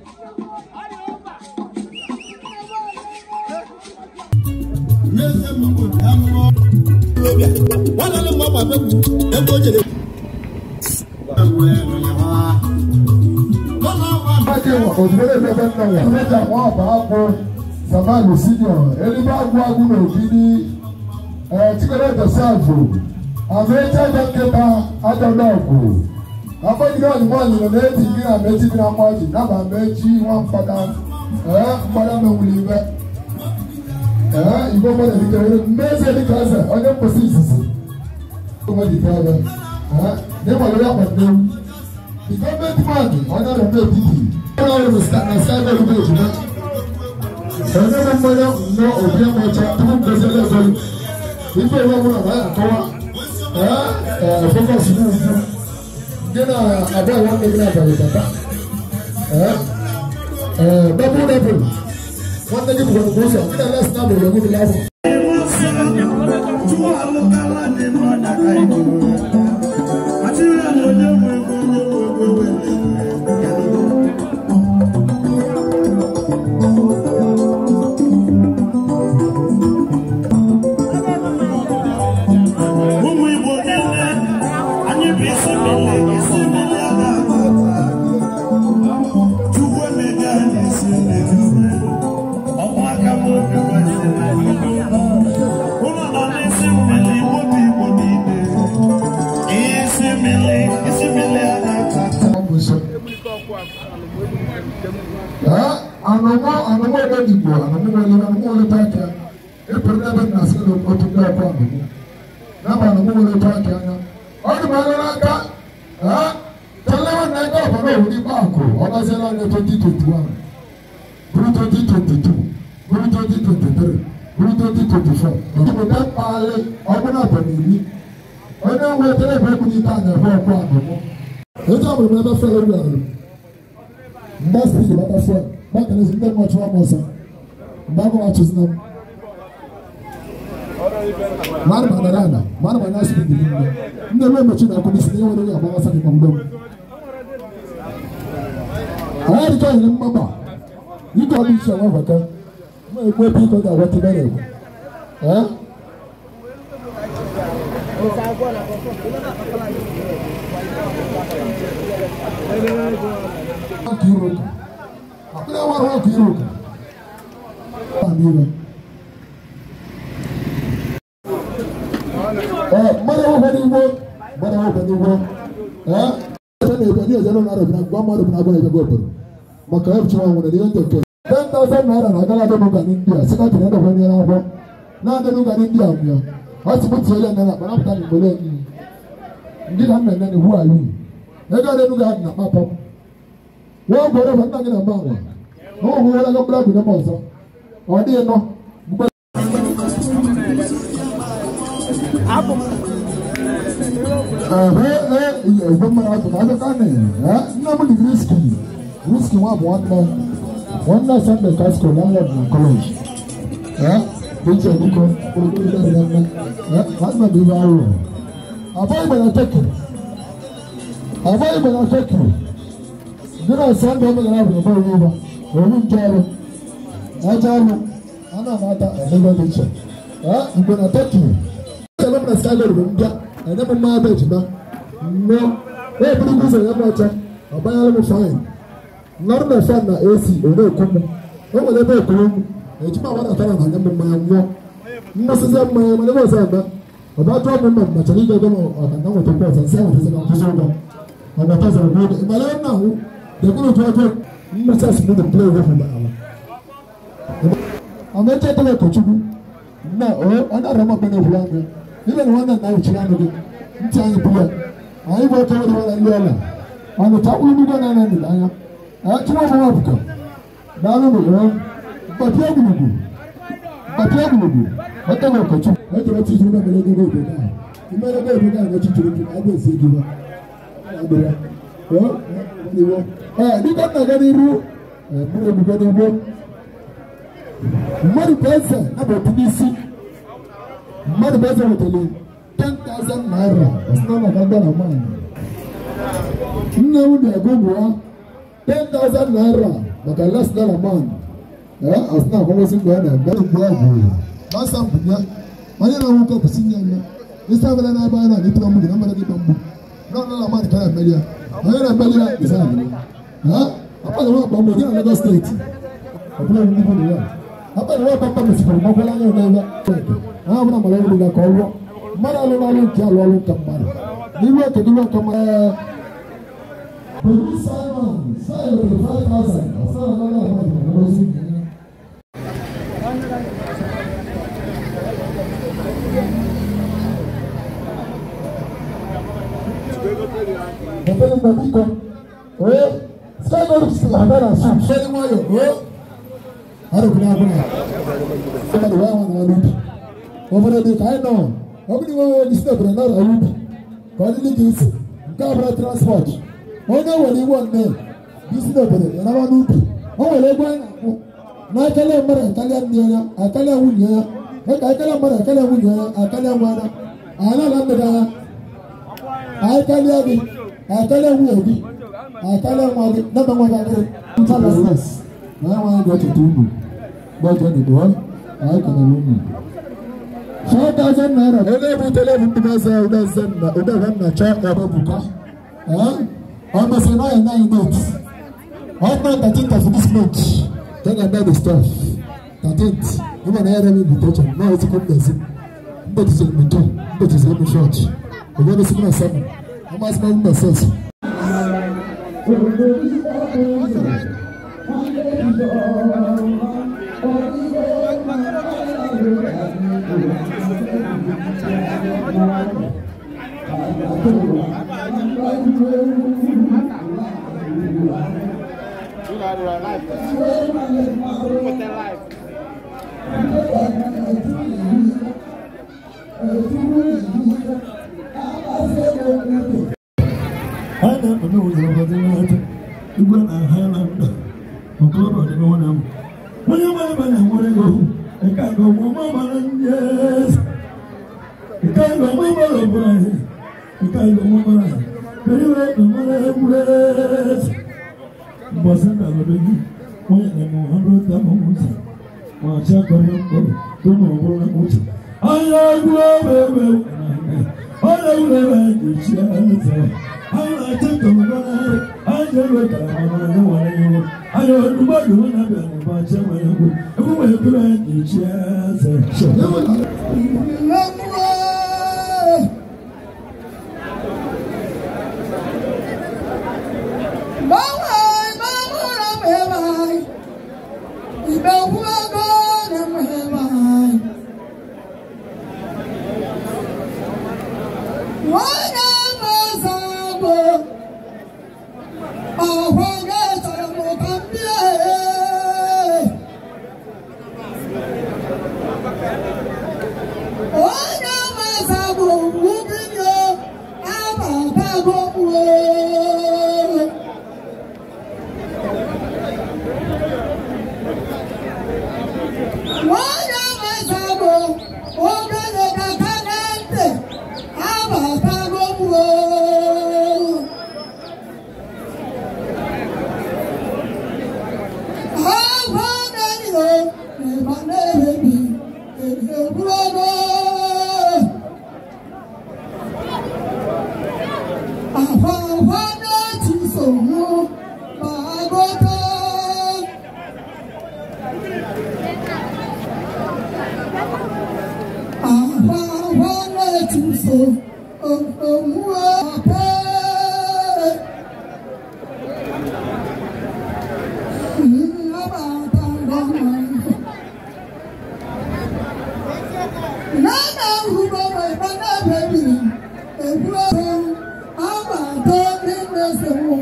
Ake ozugbo ebe ebe nna ya. Mmeja nwa ọba akwụ Samalu senior. Eligbo agwụ agwụ na ogidi. Ee Chikere Joseph. Amaechi aja nkịta aja n'ọgwụ. Afọgide ọdụmọ nyere na-eti gị na mechi dị na mmaji. Naba mechi nwa mkpata. Ee mkpata menwuli ibe. Ee igbo mmadụ dịka ere mmezi dịka eze onye mposi izizi. Ụmụ dịka ebe. Ee n'ịkwalere akpata ewu. The government man onye ọrụ ndị etiti. Onye ọrụ na Skype ebe ejima. Onye na mmanya nnọọ obi ọcha tupu mgozi ele ego. Ife ewu ọbụla na ya akọwa. Ee ee focus n'ugwu. Gị na abụọ nwanne gị na-abalị bata. Ee ee double double. Nwanne gị bụkwa nke ụzọ. Gị na les na abụọ egwu dị n'afọ. ụmụ igbo niile anyị bụ isi mmiri isi mmiri a na-ata ata chukwu emega anyị isi mmiri ọkwa aka m obi kwesịrị ụlọ nọ n'isi mmiri igbo bụ igbo niile Eh, anụmụ anụmụ ebe Igbo anụmụ nwere anụmụ nwere aka ịpụrụ n'ebe nna sị na otu ndị ọkụ anụmụ n'aba anụmụ nwere aka anya ọ dị m anya n'aka eh, talewa na ego ọbara owu n'ikpe akụ ọ gaziela anya 2021 bụrụ 2022 bụrụ 2023 bụrụ 2024 obodo mkpagharị ọbụla abalị iri onye nwetara ebe ekwu n'ike anya bụ ọkụ anụmụ eji ọmụmụ ebe fere wịarị mgbe spidi bata fụọ gbakere ezi ndị mmụọ chụọ m ọsọ mgbe agụ achụzina m mmadụ gbadara ala mmadụ gbanya spidi niile ndị eme emechi na akwụkwọ isi na enwere onye agbawasa gị mgbe m anyị dịka nyere mgbagba ike ọdụ iche nwa vaka ma ekwu ebe ike ọ ga-agwata ebe na-ekwu ee ọkụ iru ụka akpịrị nwere ọkụ iru ụka ee mmadụ nwekwa n'igbo mmadụ nwekwa n'igbo ee ebe na-ebe ndị ejere na arabina gwa mmadụ bụ na agwa ebe obodo maka ebuchi nwa nwere n'ihe ndị nke 10,000 naira na agala adị n'ụga n'india sikatị na edokwa nyere akwụkwọ na-adị n'ụga n'india mụọ ọ sị mụ tiele nne na kpanapụta na igbole ndị ka nna nne na iwu ayi ego adị n'ụga dị na kpapọ wọ́n gbọ́dọ̀ fún nàgínà máa wà wọ́n wọ́n wọ́n lọ́gbọ́dọ̀ àgbẹ̀ náà mọ̀ sọ ọ̀dí iná gbogbo. ẹ̀hẹ́ ẹ̀ ìyẹ̀ ìgbẹ́ mọ́ra tó máa dọ́ká nì ẹ̀ nná mu di risky risky wọn àbọ̀ wọn nọ wọn nọ sunday casco landlord na college ẹ̀ bíjì ẹ̀dínkọ olùkọ́ ìgbà ìgbà ìgbà ẹ̀ wọn nọ bí wọ́n á rò àbọ̀ ìgbàlá tẹ́kì àbọ̀ ìgbàlá tẹ́kì nínú ọ̀sán tó ń bẹ̀rẹ̀ àwọn ọ̀bọ̀ ìwé wa òun ń jẹ́ ọ̀rọ̀ ẹ̀jẹ̀ ọ̀rọ̀ ọ̀nà àmàta ẹ̀mẹ́gbẹ́ mi jẹ́ ẹ̀ ìgbẹ́ na tẹ́kì ẹ̀ ẹ̀ lọ́mọdé sáyẹ̀ lọ́dọ̀ ń bíà ẹ̀yẹ́ mo máa bẹ̀ jìnnà nnọ́ ẹ̀ bí ní kúzọ̀ ẹ̀yẹ́ mọ̀ ọ̀kyẹ́ ọ̀bá yẹn mo fain nnọ́rọ̀ na ẹ̀fẹ́ na ac òun èkó mu ó wọlé bẹ́ẹ̀ kúrò mu ẹ̀jìmọ̀ àwọn àtàrà nà ẹ̀yẹ́ mo máa nwọ́ nnọ́ sísẹ́ mọ̀ ẹ̀ mọ̀ nígbà sẹ́ ẹ̀gbẹ́ ọ̀bá tó ọmọ mọ̀ mọ̀kyẹ́ ní ìjọba ọ̀kàndá wọ̀ tó pọ̀ ọ̀sán sẹ́wọ̀n tó sẹ́wọ̀n tó sẹ́wọ̀n ọ̀gbà tó sẹ́wọ̀n tó ìmọ̀lẹ́ náà wò dẹkùnú tó ọjọ́ mmesa sì ní the play wey fún báyà wọn. àwọn ẹjẹ tó yẹ kọ̀ọ̀tùkú nná ọ ọ̀nà àrùn ọgbẹ́ náà wúlò àgbẹ̀ níbẹ̀ ni wọ́n náà náà ìkyerẹ́ àná gẹ̀ ntí àyè búyà àyè bọ̀ tó wọ́n wọn lé ọ̀la ọ̀nà tó wọ́n nígbà náà náà nìlá yá ẹ̀ tí wọ́n fọwọ́ bùkà dáná ló yẹ bàtí àgùnùgù bàtí àgùnùgù ọ̀tẹ̀ wọ̀ kọ̀ọ̀tùkú ọ̀tẹ̀ wọ́n ti tún náà mẹ́lẹ́ gẹ́gẹ́ òbí náà ìmọ̀lẹ́ gẹ́gẹ́ òbí náà ti tún tún agbẹ̀ sí igi wa agbẹ̀rẹ̀ ọ̀ ìwọ ẹ nígbà náà gẹ́gẹ́ irú ẹ múlò nígbà ní igbó mmadụ pẹsẹ abọ tìbí sí mmadụ pẹsẹ wetara ten thousand naira ọsàn náà nàgbà na mine nne m na-ego ụmụ ten thousand naira maka less naira man ẹ ọsàn akwụkwọsị mgbe ọ na-eme mgbe ọ bụ gbasa mbunye onye na-enwe ụkọ kwụsị nye ya isi abịala n'ebe anyị na-adị tụrụ mgbu na mmadụ gị mgbu n'ọnụ na mmadụ ka ya emeli ya onye na-emeli ya isi abịala ha akpọghị nwa akpa mgbe gị na Lagos steeti ọbụla ndị bụ na ya akpọghị nwa akpa mgbe sikwara mgbakwala anya ụlọ ebe ha ọbụla mara ọrụ ga ka ọ rụọ mmadụ alụrụ ọrụ nke alụ ọrụ nke mmadụ n'ihu oke n'ihu nke mmadụ Police Simon, Simon, five thousand. Ọ̀sán ọ̀gá náà wà ní ọ̀gá sí ìgbìyànjú. Ọ̀pẹ̀lẹ̀ gbàgbé kan. Oye, Simon Slavana sùn sẹ́ni wáyọ̀. Oye, arúgbó abúlé. Ọmọdé wáyà wọn náà lùdì. Ọmọdé di káyọ̀ náà. Ọmọdé wọn wọ́n ní sinapẹ̀ náà rà lùdì. Kọ́ni ní kìí sè. Nke abúlé transport. Onye were iwe nne bí sinapẹ̀ yàrá wọn lùdì. Wọ́n were egwu anyị na-akwụ. N'akalẹ̀ mmadụ akalẹ̀ nne ya, akalẹ̀ nwunye ya. Eka akalẹ̀ mmadụ akalẹ̀ nwunye ya, akalẹ̀ nwa ya. Anyị na-ala mmiri ya. Akalẹ̀ gị, akalẹ̀ nwunye gị. akala nwa gị naba nwa gị ntalasnes na ya nwaanyị ga-echeta unu gbọjọ n'igbo anyị kenere unu four thousand naira onye ebutela ebu ndị na-eze udeze nna udeze nna chọ ebe buka ọ mesịrị na ya nine net ọkpa thirteen of this month ka ga eme the stuff thirteenth ịma na ya rem invitation na ezikọ mmezi mbetiziri m ntọ mbetiziri m chọọchị obodo sikwa na seven amasị m mmesesi Ana mana ụzọ ọbọdị n'ata igwe na Highland ọkọlọbọ dị n'ụlọ m. Onye mara mana nwere ego ịka ga ọmụma mara ndị eze. Ịka ga ọmụma mara ọbụla ihe. Ịka ga ọmụma mara ihe. Kedu ihe ka mara egwuregwu eze. Mbọsị ndalọdọ gị onye na-eme ọhụrụ ụta ọmụmụta. Ma achị akọrọ mkpọrọ tó na ọbụrụ na uche. Anya egwu ewe ewe onye egwuregwu anyị echi eze. Anyị na-achị ntọmọdọ n'ahịa. Anyị ga-ewe ka amara ya nwere iwu. Anyị ọdụmọdụ nwa na-abịa n'ụba achị nwere egwu. Egwu nwere ekele anyị echi eze. Onye mazabụ ugwubinyo abatago uwe Nwanyị amazabụ ogenye kaka na ntị abatago uwe Agwa na-enyo ịba na-emebi egwuregwu Àwa àwa láti sòwò máa gbọ́dọ̀. Àwa àwa láti sò òmù àpẹ́. Nana ahụhụ ịba na-ebebiri egwuregwu agbata ndị na-esewo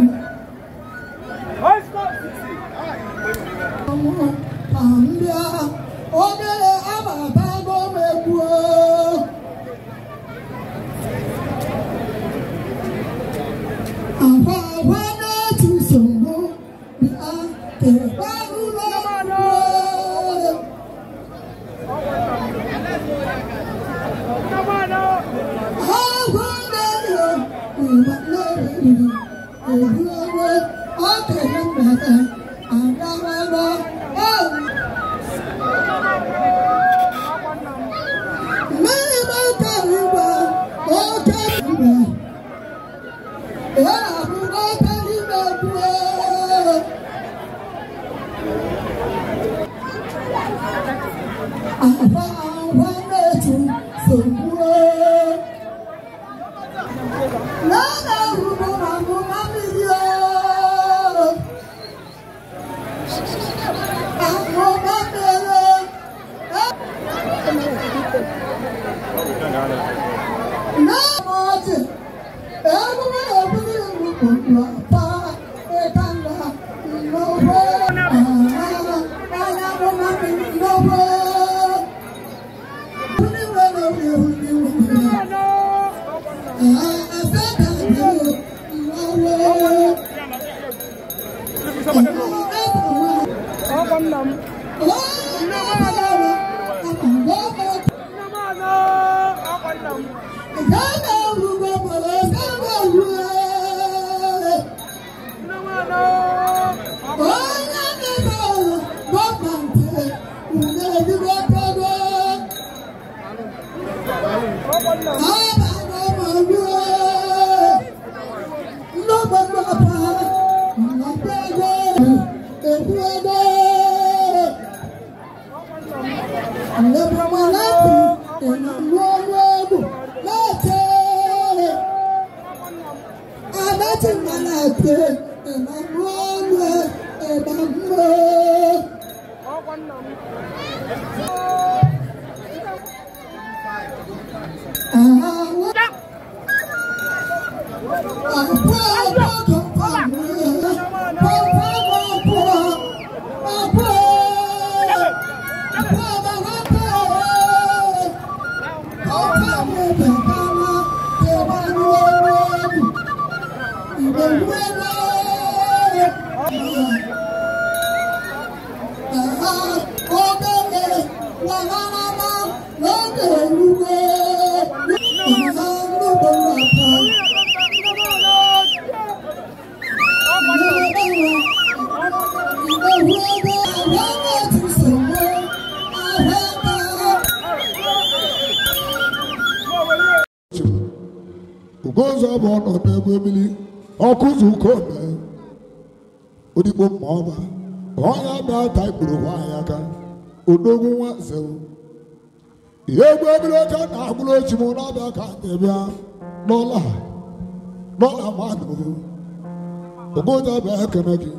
mbịa obere abatago m egbuo akwa akwa na-etu nsogbu bịa kekwarụla egbuo agwa na-enyo ịgba na-ebiri egwuregwu okenye mgbede agawago mmiri mekara igwe oke igwe ya na-abụgo oke n'ime egwuo akwa akwa na-etu sogbuo Nana rubo mamu mamilio. Amo mamelo. Na moje. Ego me obuni rubo pa etanda. No wo. Aya mo mami no wo. Uni wo no uni uni. ugonzo bụ ọnọdụ ebe mmiri ọkụzụ ukome odigbo mma ọba onye abịa ta ikpuru nwaanyị aka odogwu nwa zewu ihe egwu ebiri oke na agbụrụ ochi m na-abịa ka anyị bịa n'ụlọ a n'ụlọ mmadụ ugonzo abịa ekene gị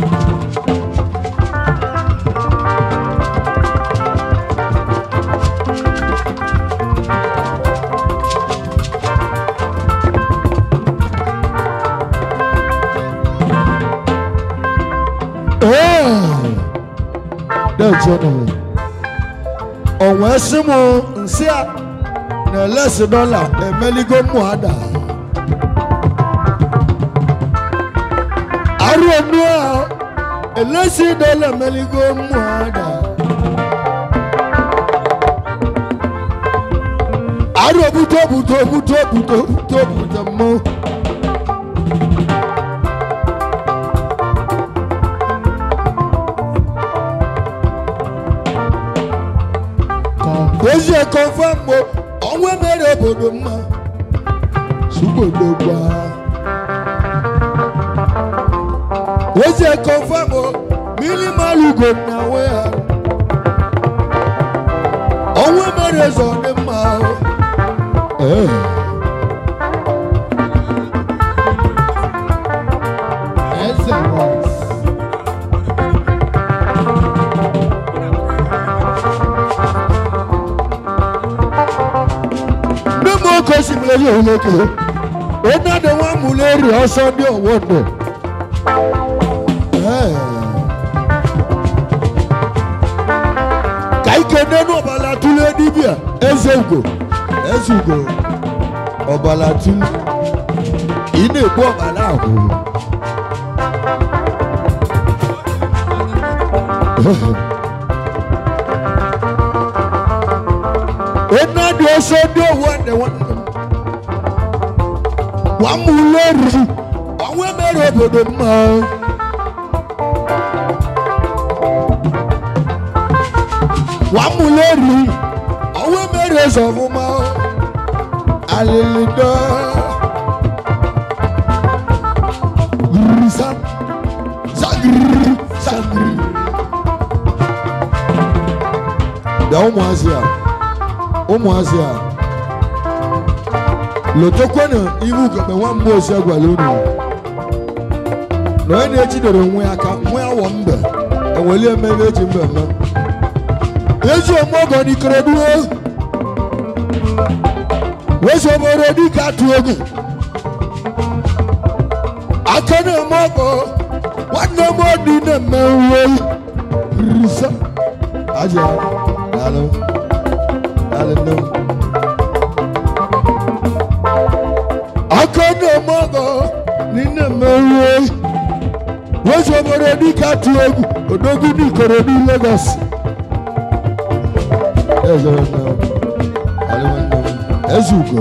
dẹ́ẹ̀kyẹ́ nù ọ̀wọ́n ẹ̀sìn mu nsí a na ẹlẹ́sì dọ́là ẹ̀mẹ́lígó mu àdá àrùn ẹ̀nu a ẹlẹ́sì dọ́là ẹ̀mẹ́lígó mu àdá àrùn buto buto buto buto buto buto mu. ozi ekọfam mo ọnwa mere obodo mma sugbodogba ozi ekọfam mo mmiri malugo na nwe ha ọnwa mere eze ọ dị mma Ee. Eze Boys. ndị m oke osimiri yi oleke onye dị nwa mụleri ọsọ dị ọwọ ndụ Ee. ka ike n'enu ọbala tụle dibịa eze ugo eze ugo ọbala tụle ị na-egbu ọbala ahụ onye dị ọsọ dị ọwọ ndụ nwanne m wà á mú lórí àwọn ẹmẹrẹ òbòdò mọ. wà á mú lórí àwọn ẹmẹrẹ sọfún mọ. alèlèdọ́ gírísà sagiri sagiri. bẹ́ẹ̀ ụmụ azị a ụmụ azị a lotokwe na ihu kebe nwa mmụọ osi agwala unu na onye na-ejidere nwe aka nwe awọ mbe enweli emebe eji mbe eme eji omogo n'ikorodu wezi obodo dịka atụ egwu aka na-eme ọgọ nwanne m ọdị na-eme uwe risa aja daalụ daalụ nne m aka na-eme ọgọ n'ime mmeruo wezi obodo dịka atụ egwu odogwu n'ikorodu Lagos eze nwanne m alị nwanne m eze ugo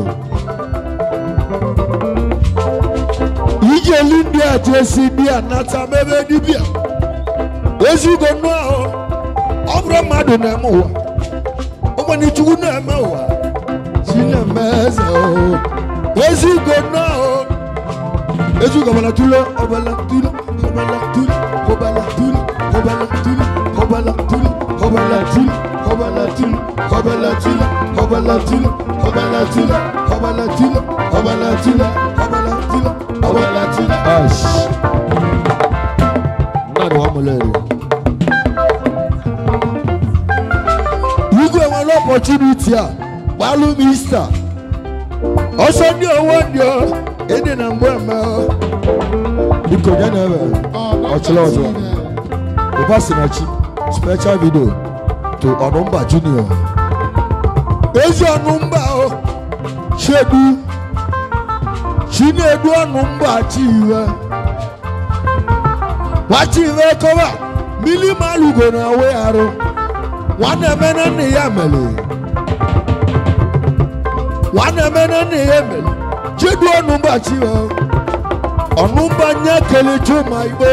ijeli ndị atụ esi ndị a nata mebe dibịa ezi ugo nnụ ahụ ọ bụrụ mmadụ na-eme ụwa ụmụnne chukwu na-eme ụwa chi na-eme eze o ezi ugo nnụ ahụ ezi ugo ọbala tụle ọbala tụle ọbala tụle ọbala tụle ọbala tụle ọbala tụle ọbala tụle ọbala tụle ọbala tụle ọbala tụle ọbala tụle ọbala tụle ọbala tụle ọbala tụle ọbala tụle. ash mmadụ wa mụlere igwe nwere ọpọtuniti a gbalụ m ista ọsọ ndị owo ndị ọ ịdị na mgbe eme ọ. biko nye na ebe ọchịla ọzọ ụba si na chi special video to ọnụmba junior ezi ọnụmba o chedu chinedu ọnụmba chiwe wachiwe kọba mili malugo na awe arụ nwanne emene nne ya mere nwanne emene nne ya mere chedu ọnụmba chiwe ọnụmba nye kele chuma igbo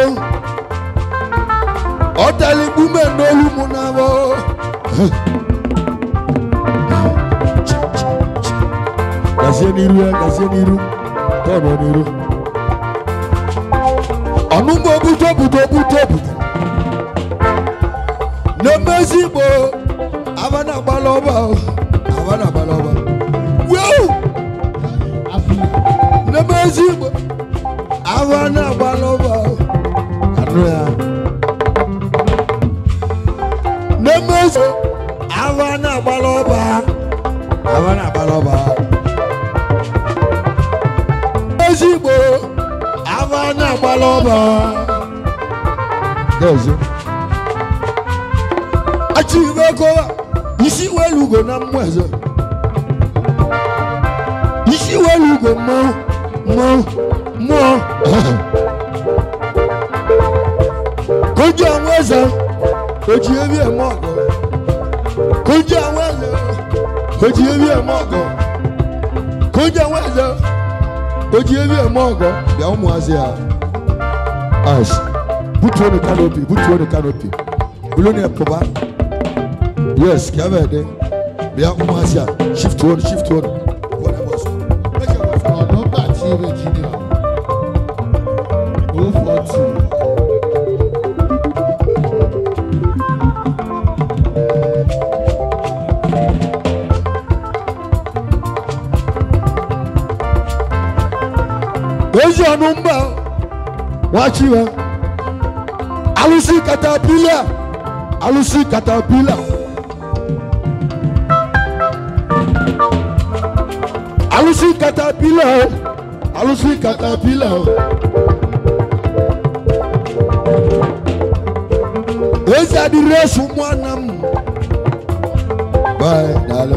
ọtali gbume n'olu mụ n'abọ gazie n'iru ya gazie n'iru tọnụ n'iru ọnụmba obuto obuto obuto obuto na-emezi igbo aba na-agbala ọba o, aba na-agbala ọba weu na-emezi igbo aba na-agbala ọba o. anụ ya ava na-agbala ọba ava na-agbala ọba ezigbo ava na-agbala ọba N'ezie. achị ibe kowa isi welu ugo na mmụọ eze isi welu ugo mmụọ mmụọ mmụọ kojú àwọn ẹsẹ kojú ebi ẹ mọ ọgọ kojú àwọn ẹsẹ kojú ebi ẹ mọ ọgọ kojú àwọn ẹsẹ kojú ebi ẹ mọ ọgọ bia ọmọ ase a ash butuo ne canopy butuo ne canopy bulu ne ɛpoba yes kiaba ɛdɛ bia ọmọ ase a shift one shift one wɔn ɛbɔ so ɛkyɛ wɔ so. ọ̀dọ́ bàtí virginia o four two. ezi ọnụ mba wachi ya alụsị katapila alụsị katapila alụsị katapila o alụsị katapila o ezi adịrị esu mụana m bye daalụ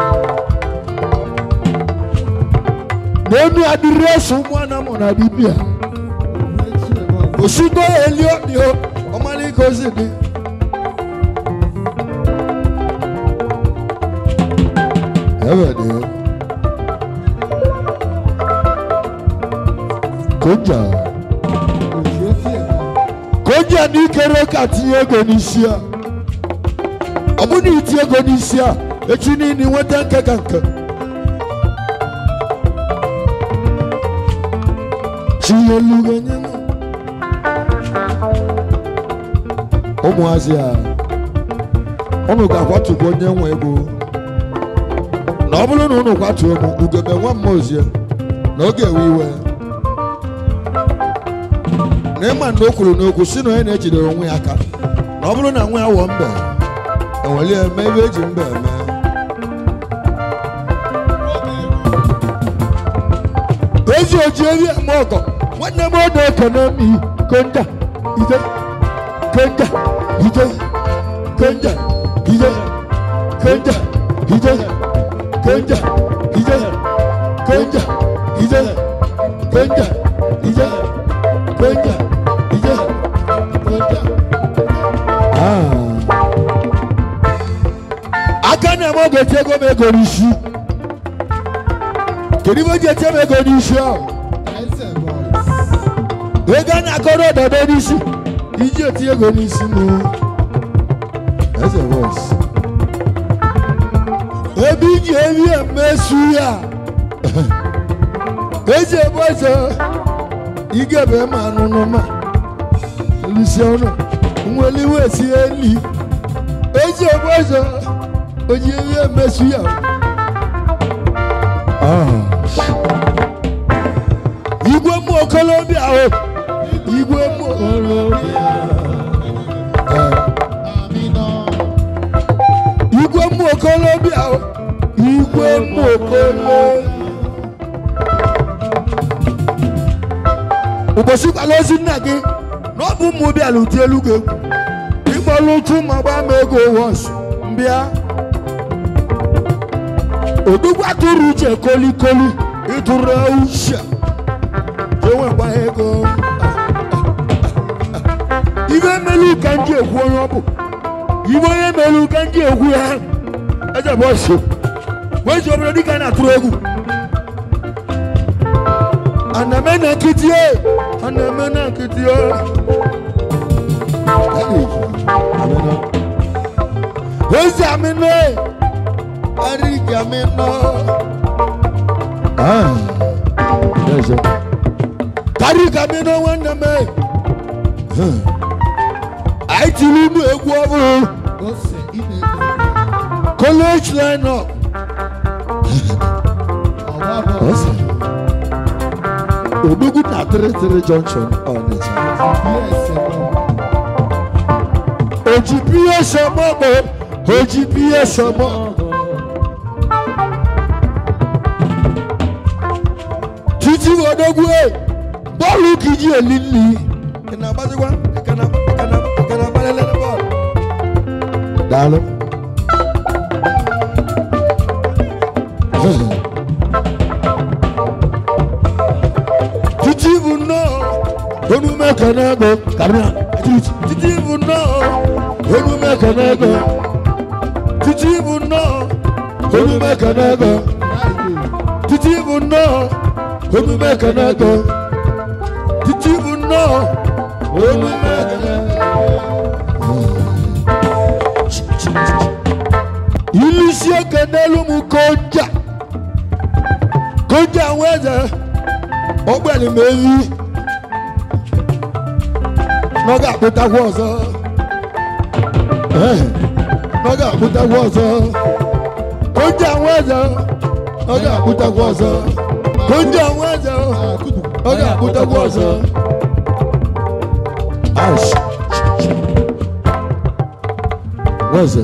n'enu adịrị esu mụana m na dibia osigo eli ọdị o ọmalịka ozi dị ebe dị koja koja na ikere ka tinye ego n'isi a ọ bụ na iti ego n'isi a echi niile nweta nke ka nke chiyelugo nye m ụmụazị a unu ga-akwatụkwa onye nwe ego na ọ bụrụ na unu kwatuo m ugebe nwa m ozie na oge ewe iwe na ịma na o kwuru n'okwu si na onye na-ejidere onwe ya aka na ọ bụrụ na nwa ya wụọ mbe enweli eme ebe eji mbe eme ezi oji eri eme ọgọ nwanne m ọ na-ekene m i konja ide konja ide konja ide konja ide konja ide konja ide konja ide konja ide konja aka na-eme oge eti ego m ego n'isi kedu ibe o ji eti m ego n'isi ahụ ẹsẹ̀ boys. ego a na-akọrọ ọdọdọ n'isi iji eti ego n'isi m eze bọs ebe iji eri emesu ya eze bọs igebe ma anụnụ ma lụsi ọnụ nweliwe si eli eze bọs oji eri emesu ya igwe mmụ okolobịa o igwe mmụ okolobịa igwe mmụ okolobịa o igwe mmụ okolobịa ụbọchị kwala ozi nna gị na ọ bụ ụmụ bịala ụdị elu gị egwu ịkpọrọ ụtụ ma gbaa m ego wọs mbịa odugwu atụrụ uche kolikoli ịtụrụ uche enwekwa ego ibe melu ka ndị ekwu onye ọ bụ ibe onye melu ka ndị ekwu ya eze bụ ọsị wezi obodo dịka na-atụrụ egwu aname na nkịtị e aname na nkịtị e wezi amịnọ e arịgị amịnọ ah eze kárí kàmí náà wọ́n nà mẹ́. àìtí nínú egwu ọ̀bùrù Ose ime ego. college line up. Ọba bọ̀. Odugwu na three three junction Ọnịcha. Bí ẹsẹ̀ bọ̀. Òjì bí ẹsẹ̀ mọ́gbọ́ oji biye sọmọ. títí odogwu ẹ bọ́ọ̀lù kìí èlìlì. ìkànnì àbájúwá ìkànnì ìkànnì ìkànnì àbálẹ́lẹ́ ní bọ́ọ̀lù. dàlú. títí bù náà onu mẹ́kànnà gbọ́ kàrúnà títí bù náà onu mẹ́kànnà gbọ́ títí bù náà onu mẹ́kànnà gbọ́ títí bù náà onu mẹ́kànnà gbọ́ títí bù náà onu mẹ́kànnà ìlú sí ẹ̀kẹ́dẹ́ ló mú kọjá kọjá àwọn ẹ̀jẹ̀ ọgbẹ́ni mẹ́rí n'oge akpụtakwu ọzọ Eh, n'oge akpụtakwu ọzọ konje àwọn ẹ̀jẹ̀ n'oge akpụtakwu ọzọ konje àwọn ẹ̀jẹ̀ n'oge akpụtakwu ọzọ. Ash. Wẹ́sẹ̀.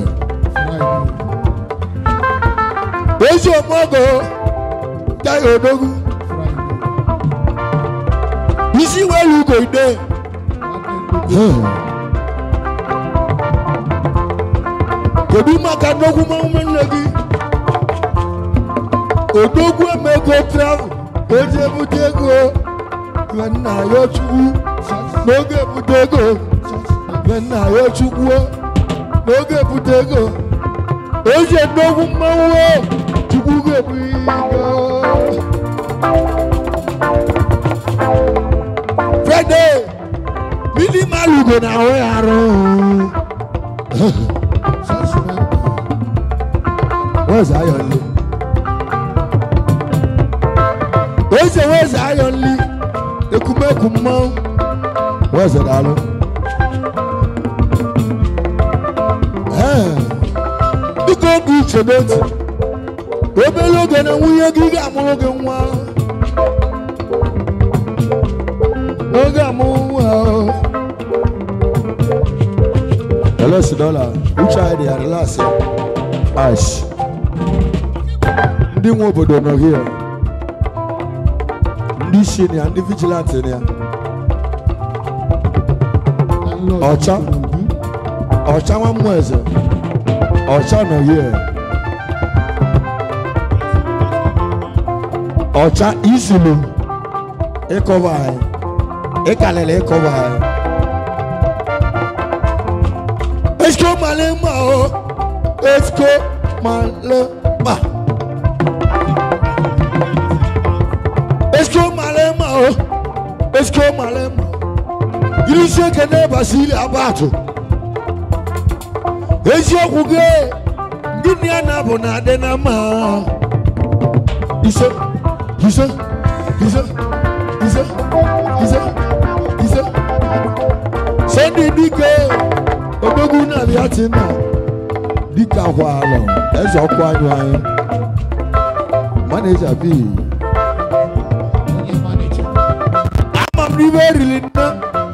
Ezi ọmọgọ Táyọ̀ Odogwu. Isi wẹ́lú kò dé. kedu maka nnukwu mmanwụ nne gị odogwu emego travel ka o ji ebute ego iwe nna ya chukwu n'oge ebute ego iwe nna ya chukwu n'oge ebute ego o ji nnukwu mmanwụ chukwu ga-ebu ego Friday Bili Malugo na ahụ ya arụ. Where's Iron Lee? Eze where's Iron Lee? Ekumeku mmanwụ. Where's it alụ? Biko oge uche n'otu. Obere oge na nwunye gị ga-amụrụ gị nwa. N'oge amụrụ nwa ahụ. Hello, Sidola. Which eye they are relaxing? Ash. Ndị nwe obodo nọ here. Ndị isi na ya, ndị vigilante na ya. Ọcha. Ọcha nwa mmụọ eze. Ọcha nọ here. Ọcha isilu. Ịkọba anyị. Ịkalịla ịkọba anyị. Esko malema o, esko malema. Esko malema o, esko malema. Irisi ekene basili abatu. Eziokwu gị, gịnị a na-abụ na adị na mma. Ise, ise, ise, ise, ise, ise. Sunday dike odogwu na-abịa ti na dịka kwalụ eze ọkụ anyụ anyị maneja bi ama m n'ibe eriri nne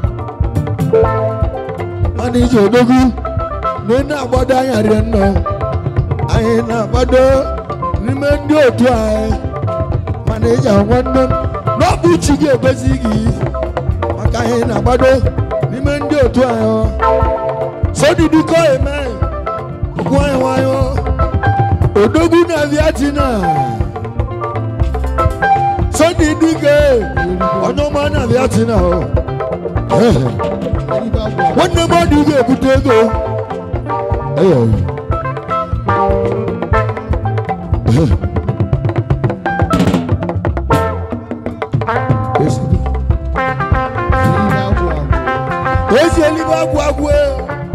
maneja odogwu na ị na-agbado anya rie nnọọ anyị na-agbado n'ime ndị otu anyị maneja nwanne m n'ọbụ chi gị ebezi gị maka anyị na-agbado n'ime ndị otu anyị ọ. sọdidi kọ eme nwayọ nwayọ odogwu na viatina sọdidi ke onye ọma na viatina ọ nwanne m ọ dị ga-ebute ego Eyo. ezi eluigwe agwụ agwụ e.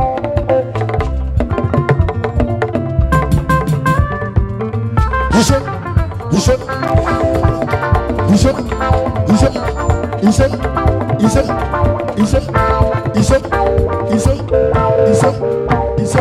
Ise, ise, ise, ise, ise, ise, ise, ise, ise, ise, ise.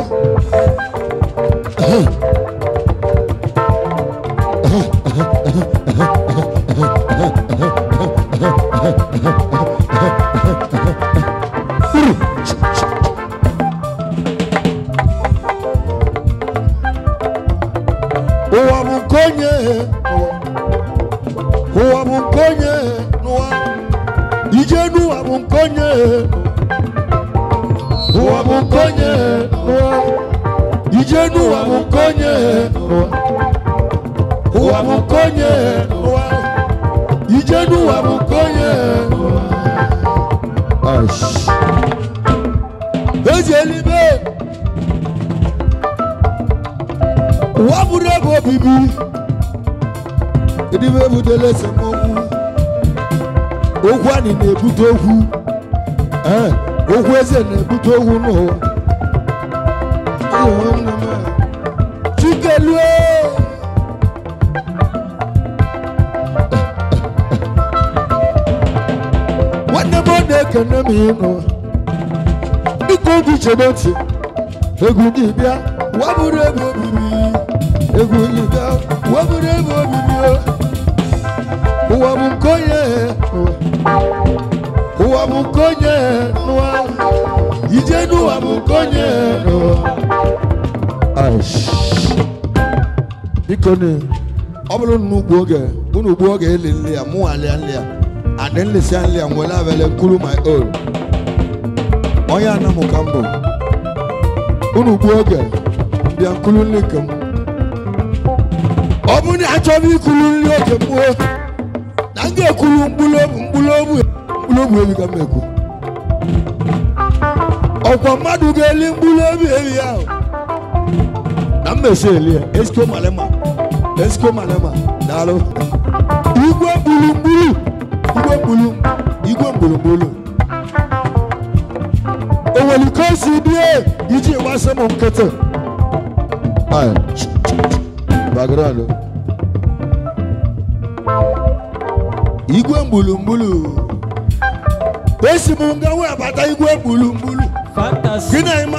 nke onye ụwa bụ nke onye n'ụwa ije n'ụwa bụ nke onye n'ụwa ụwa bụ nke onye n'ụwa ije n'ụwa bụ nke onye n'ụwa Aish. ezi eluigwe ụwa bụrụ ebe obibi edibe ebutela esemokwu okwu anyị na-ebute okwu ee okwu eze na-ebute okwu n'ụwa Ụwa nna m a. chikelue nwanne m ọ na-ekene m ịnụ biko gị chebe ntị egwu gị bịa wabụrụ ebe obibi egwu gị bịa wabụrụ ebe obibi o. ụwa bụ nke onye ụwa bụ nke onye n'ụwa ije n'ụwa bụ nke onye n'ụwa Aish. biko ni ọ bụrụ na ugbu oge unu ugbu oge eli nli ya mụ alịa nli ya adị nlisia nli ya nwere abele nkuru my own onye anamụ ka mbụ unu ugbu oge bịa nkuru nli nke m ọ bụrụ na achọghị ikuru nri oge mgbuo na m ga-ekwuru mkpụrụ obi mkpụrụ obi mkpụrụ obi ebi ka m ekwu ọkwa mmadụ ga-eli mkpụrụ obi ebi ahụ na mmesi eli ya esiko malema esiko malema daalụ igwe gburugburu igwe gburu igwe gburugburu o nwere ka o si bie iji gbasa m nkịtị Aye. background igwe gburugburu esi m nga wee abata igwe gburugburu fantasy gị na ịma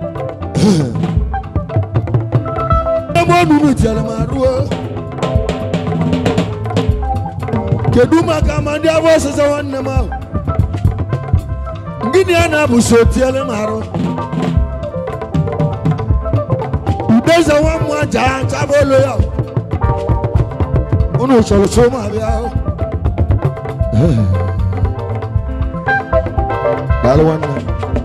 ebe ọnụnụ tiere m arụọ kedu maka ma ndị abụ ọsịsa nwanne m ahụ gịnị a na-abụ so tiere m arụ udeze nwa m aja chaba olu ya unu chọrọ so m abịa ahụ daalụ nwanne m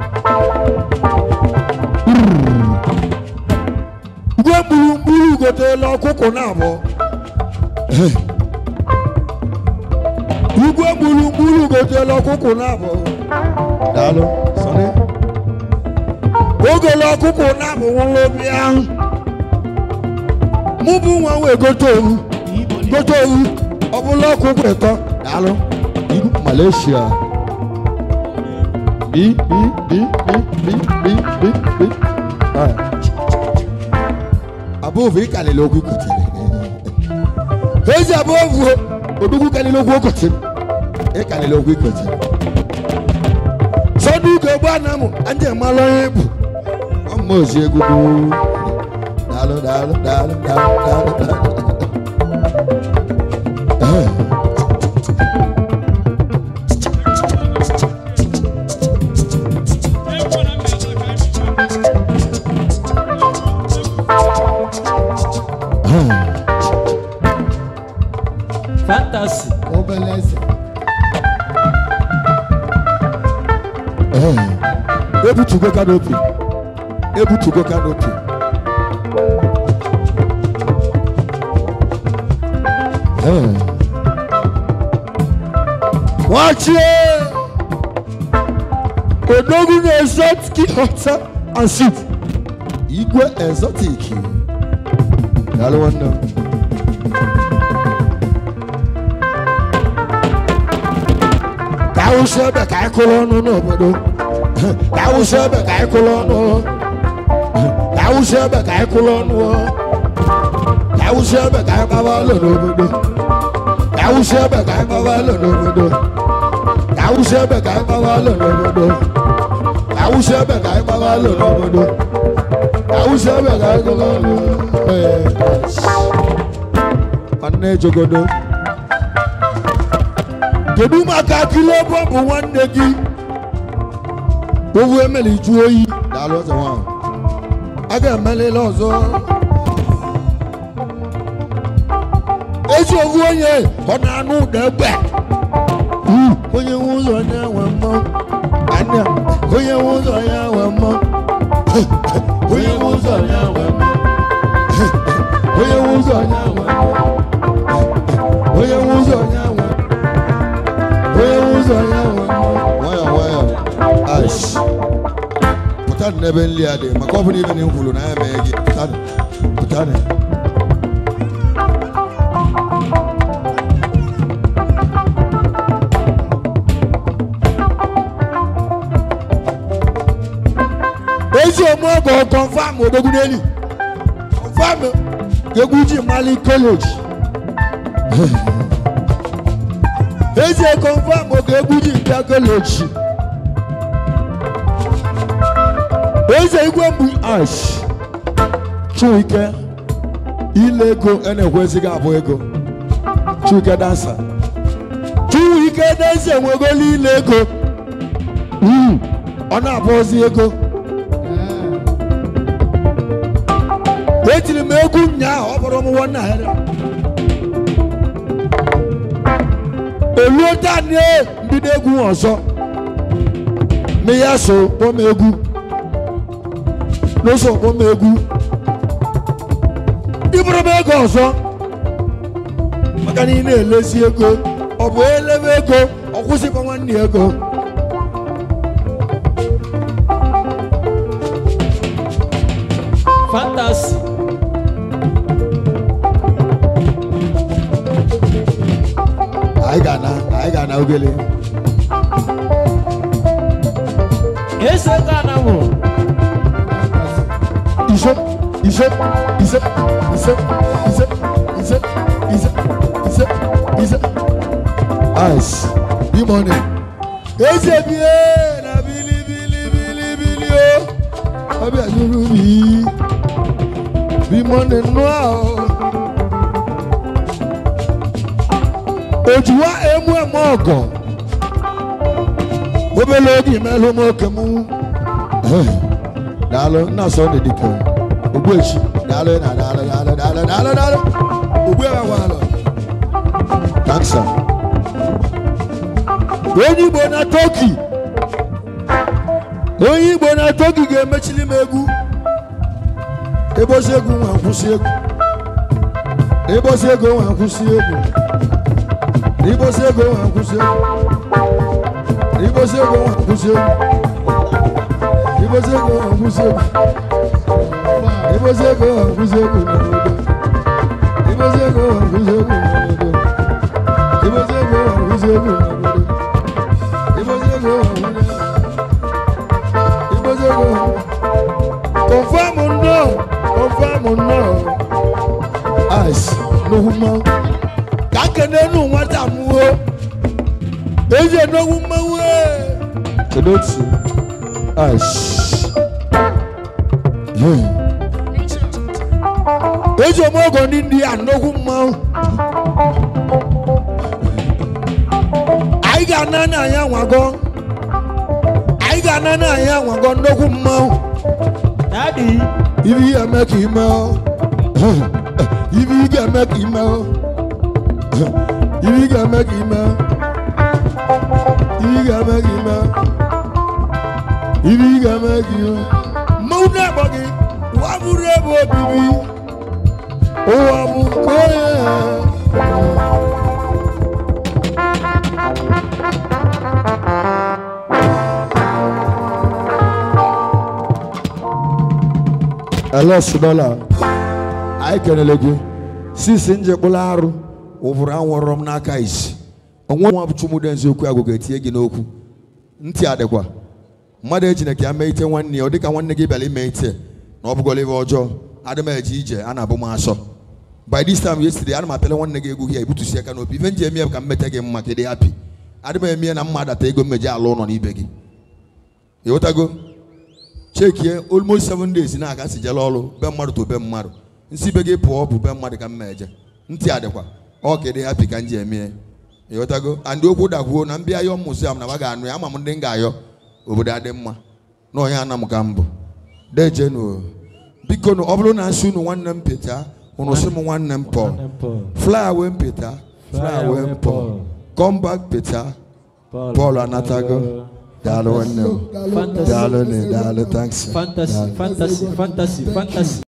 igwe gburugburu goteela ọkụkọ na abụọ igwe gburugburu goteela ọkụkọ na abụọ daalụ sọrị ogele ọkụkọ na abụ nwụrụ obi ahụ mụ bụ nwa wee gote owu gote owu ọ bụla ọkụkọ ịtọ daalụ ibu malaysia bi bi bi bi bi bi bi bi Ah. above ịkalịla okwu kotere ezi above odugwu kalịla okwu okotere ịkalịla okwu ikotere sọdụ ugo gba na mụ anje malụ onye bụ ọmụma ozi egwugwu daalụ daalụ daalụ daalụ daalụ daalụ Eh. fantasy obele eze Eh. ebutugo kanopi ebutugo kanopi Eh. nwachie odogwu na exotic hotel and suit igwe exotic daalụ nwanne m ka awụsị ebe ka anyị kụrụ ọnụ n'obodo ka awụsị ebe ka anyị kụrụ ọnụ ka awụsị ebe ka anyị kụrụ ọnụ ka awụsị ebe ka anyị gbaba ụlọ n'obodo ka awụsị ebe ka anyị gbaba ụlọ n'obodo ka awụsị ebe ka anyị gbaba ụlọ n'obodo ka awụsị ebe ka anyị gbaba ụlọ n'obodo ka awụsị ebe ka anyị gbaba ụlọ Ee. nwanne jogodo kedu maka akịla ebe ọ bụ nwanne gị owu emeli ju oyi daalụ ọzọ nwa a ga-emelile ọzọ ezi owu onye ọ na-anụ ụda egbe onye nwe ụzọ ya nwe mmọnwụ anya onye nwe ụzọ ya nwe mmọnwụ onye nwe ụzọ ya nwe mmọnwụ onye nwe ụzọ ya nwe mmọnwụ onye nwe ụzọ ya nwe onye nwe ụzọ ya nwe mmọnwụ nwayọ nwayọ ash pụtanụ n'ebe nli a dị maka ọ bụrụ ibe na m kwuru na ya mee gị pụtanụ pụtanụ ezi omuogo confam odoguneli confam egwuji mali college ezi confam oge egwuji nta college eze igwe mgbu ash chuike ile ego a na-ekwesịghị abụ ego chuike dansa chuike dansa enwegolu ile ego Mm, ọ na-abụzi ego etiri m egwu ụnyaahụ ọ bụrụ m nwanne ahịrị oluo tani mbido egwu ọzọ ma ya so kpọm egwu n'ụzọ kpọm egwu ịbụrụ m ego ọzọ maka na ị na-elezi ego ọ bụ elebe ego ọ kwụsịkwa nwanne ya ego fantasy anyị ga-ana anyị ga-ana ogele ese ghana mụ ise ise ise ise ise ise ise ise ise ice bí mọ́ni. eze bie na bili bili bili bili o ọbẹ̀ àjọyọ̀ mi bí mọ́ni nù a o. òjùwà emu ẹ̀mọ́ ọ̀gọ̀ obele oge mẹ́lú mọ́ kẹ́mu daalụ nna sọ na dịka ogbuechi daalụ na daalụ daalụ daalụ daalụ daalụ ogbu ebe gwalụ kansa onye igbo na toki onye igbo na toki ga-emechili m egwu ebosi egwu nwa nkwụsị egwu ebosi ego nwa nkwụsị egwu ibosi ego nwa nkwụsị egwu ibosi ego nwa nkwụsị egwu ibosego ọ̀húnṣẹ́gun ibosego ọ̀húnṣẹ́gun n'obodo ibosego ọ̀húnṣẹ́gun n'obodo ibosego ọ̀húnṣẹ́gun n'obodo ibosego ọ̀húnṣẹ́gun ibosego kọfàmù nnọ kọfàmù nnọ ice n'ohuma kakene nu nwata muwo eze n'ohuma wee kedu otu ash eji omogo ndị ndị a nnukwu mmanwụ anyị ga-ana na anyị anwago anyị ga-ana na anyị anwago nnukwu mmanwụ dadi ibi ihe eme ka ime o ibi ị ga-eme ka ime o ibi ị ga-eme ka ime o ibi ị ga-eme ka ime o ibi ị ga-eme gị mmanwụ na-agba gị ụwa bụrụ ebe obibi ụwa bụ nke onye elos dọla anyị kelele gị sisi njekpụla arụ ụbụrụ anwụrọ m n'aka isi onwe nwa bụ chumudenzi okwu agụ ga-etinye gị n'okwu ntị adịkwa mmadụ ejina ka ya mee ite nwanne ya ọ dịka nwanne gị bịara ime ite na ọ bụgọla ibe ọjọọ adị m eje ije a na-abụ m asọ by this time yesterday ana m apịala nwanne gị egwu gị ebutusi aka n'obi ife nji eme ya ka m meta gị mma ka ị dị happy adị m eme ya na mma adata ego mmeji ala ụlọ n'ibe gị ịghọtago chekie almost seven days na-aga si jele ọrụ be mmadụ to be mmadụ nsi be gị pụọ bụ be mmadụ ka m eje ntị adịkwa ọ ka ị dị happy ka m ji eme ya ịghọtago and okwu dakwuo na mbịa yọọ museum na ma ga-anụ ya ama m ndị m ga-ayọ obodo adị mma na onye ana m ka mbụ dejenu biko nụ ọ bụrụ na nsị unu nwanne m pịta unu sị m nwanne m pọ fly away m pịta fly away m pọ come back pịta Paul anatago daalụ nwanne m Fantasy. daalụ ne daalụ thanks Fantasy, Daalụ. fantasy, fantasy, fantasy.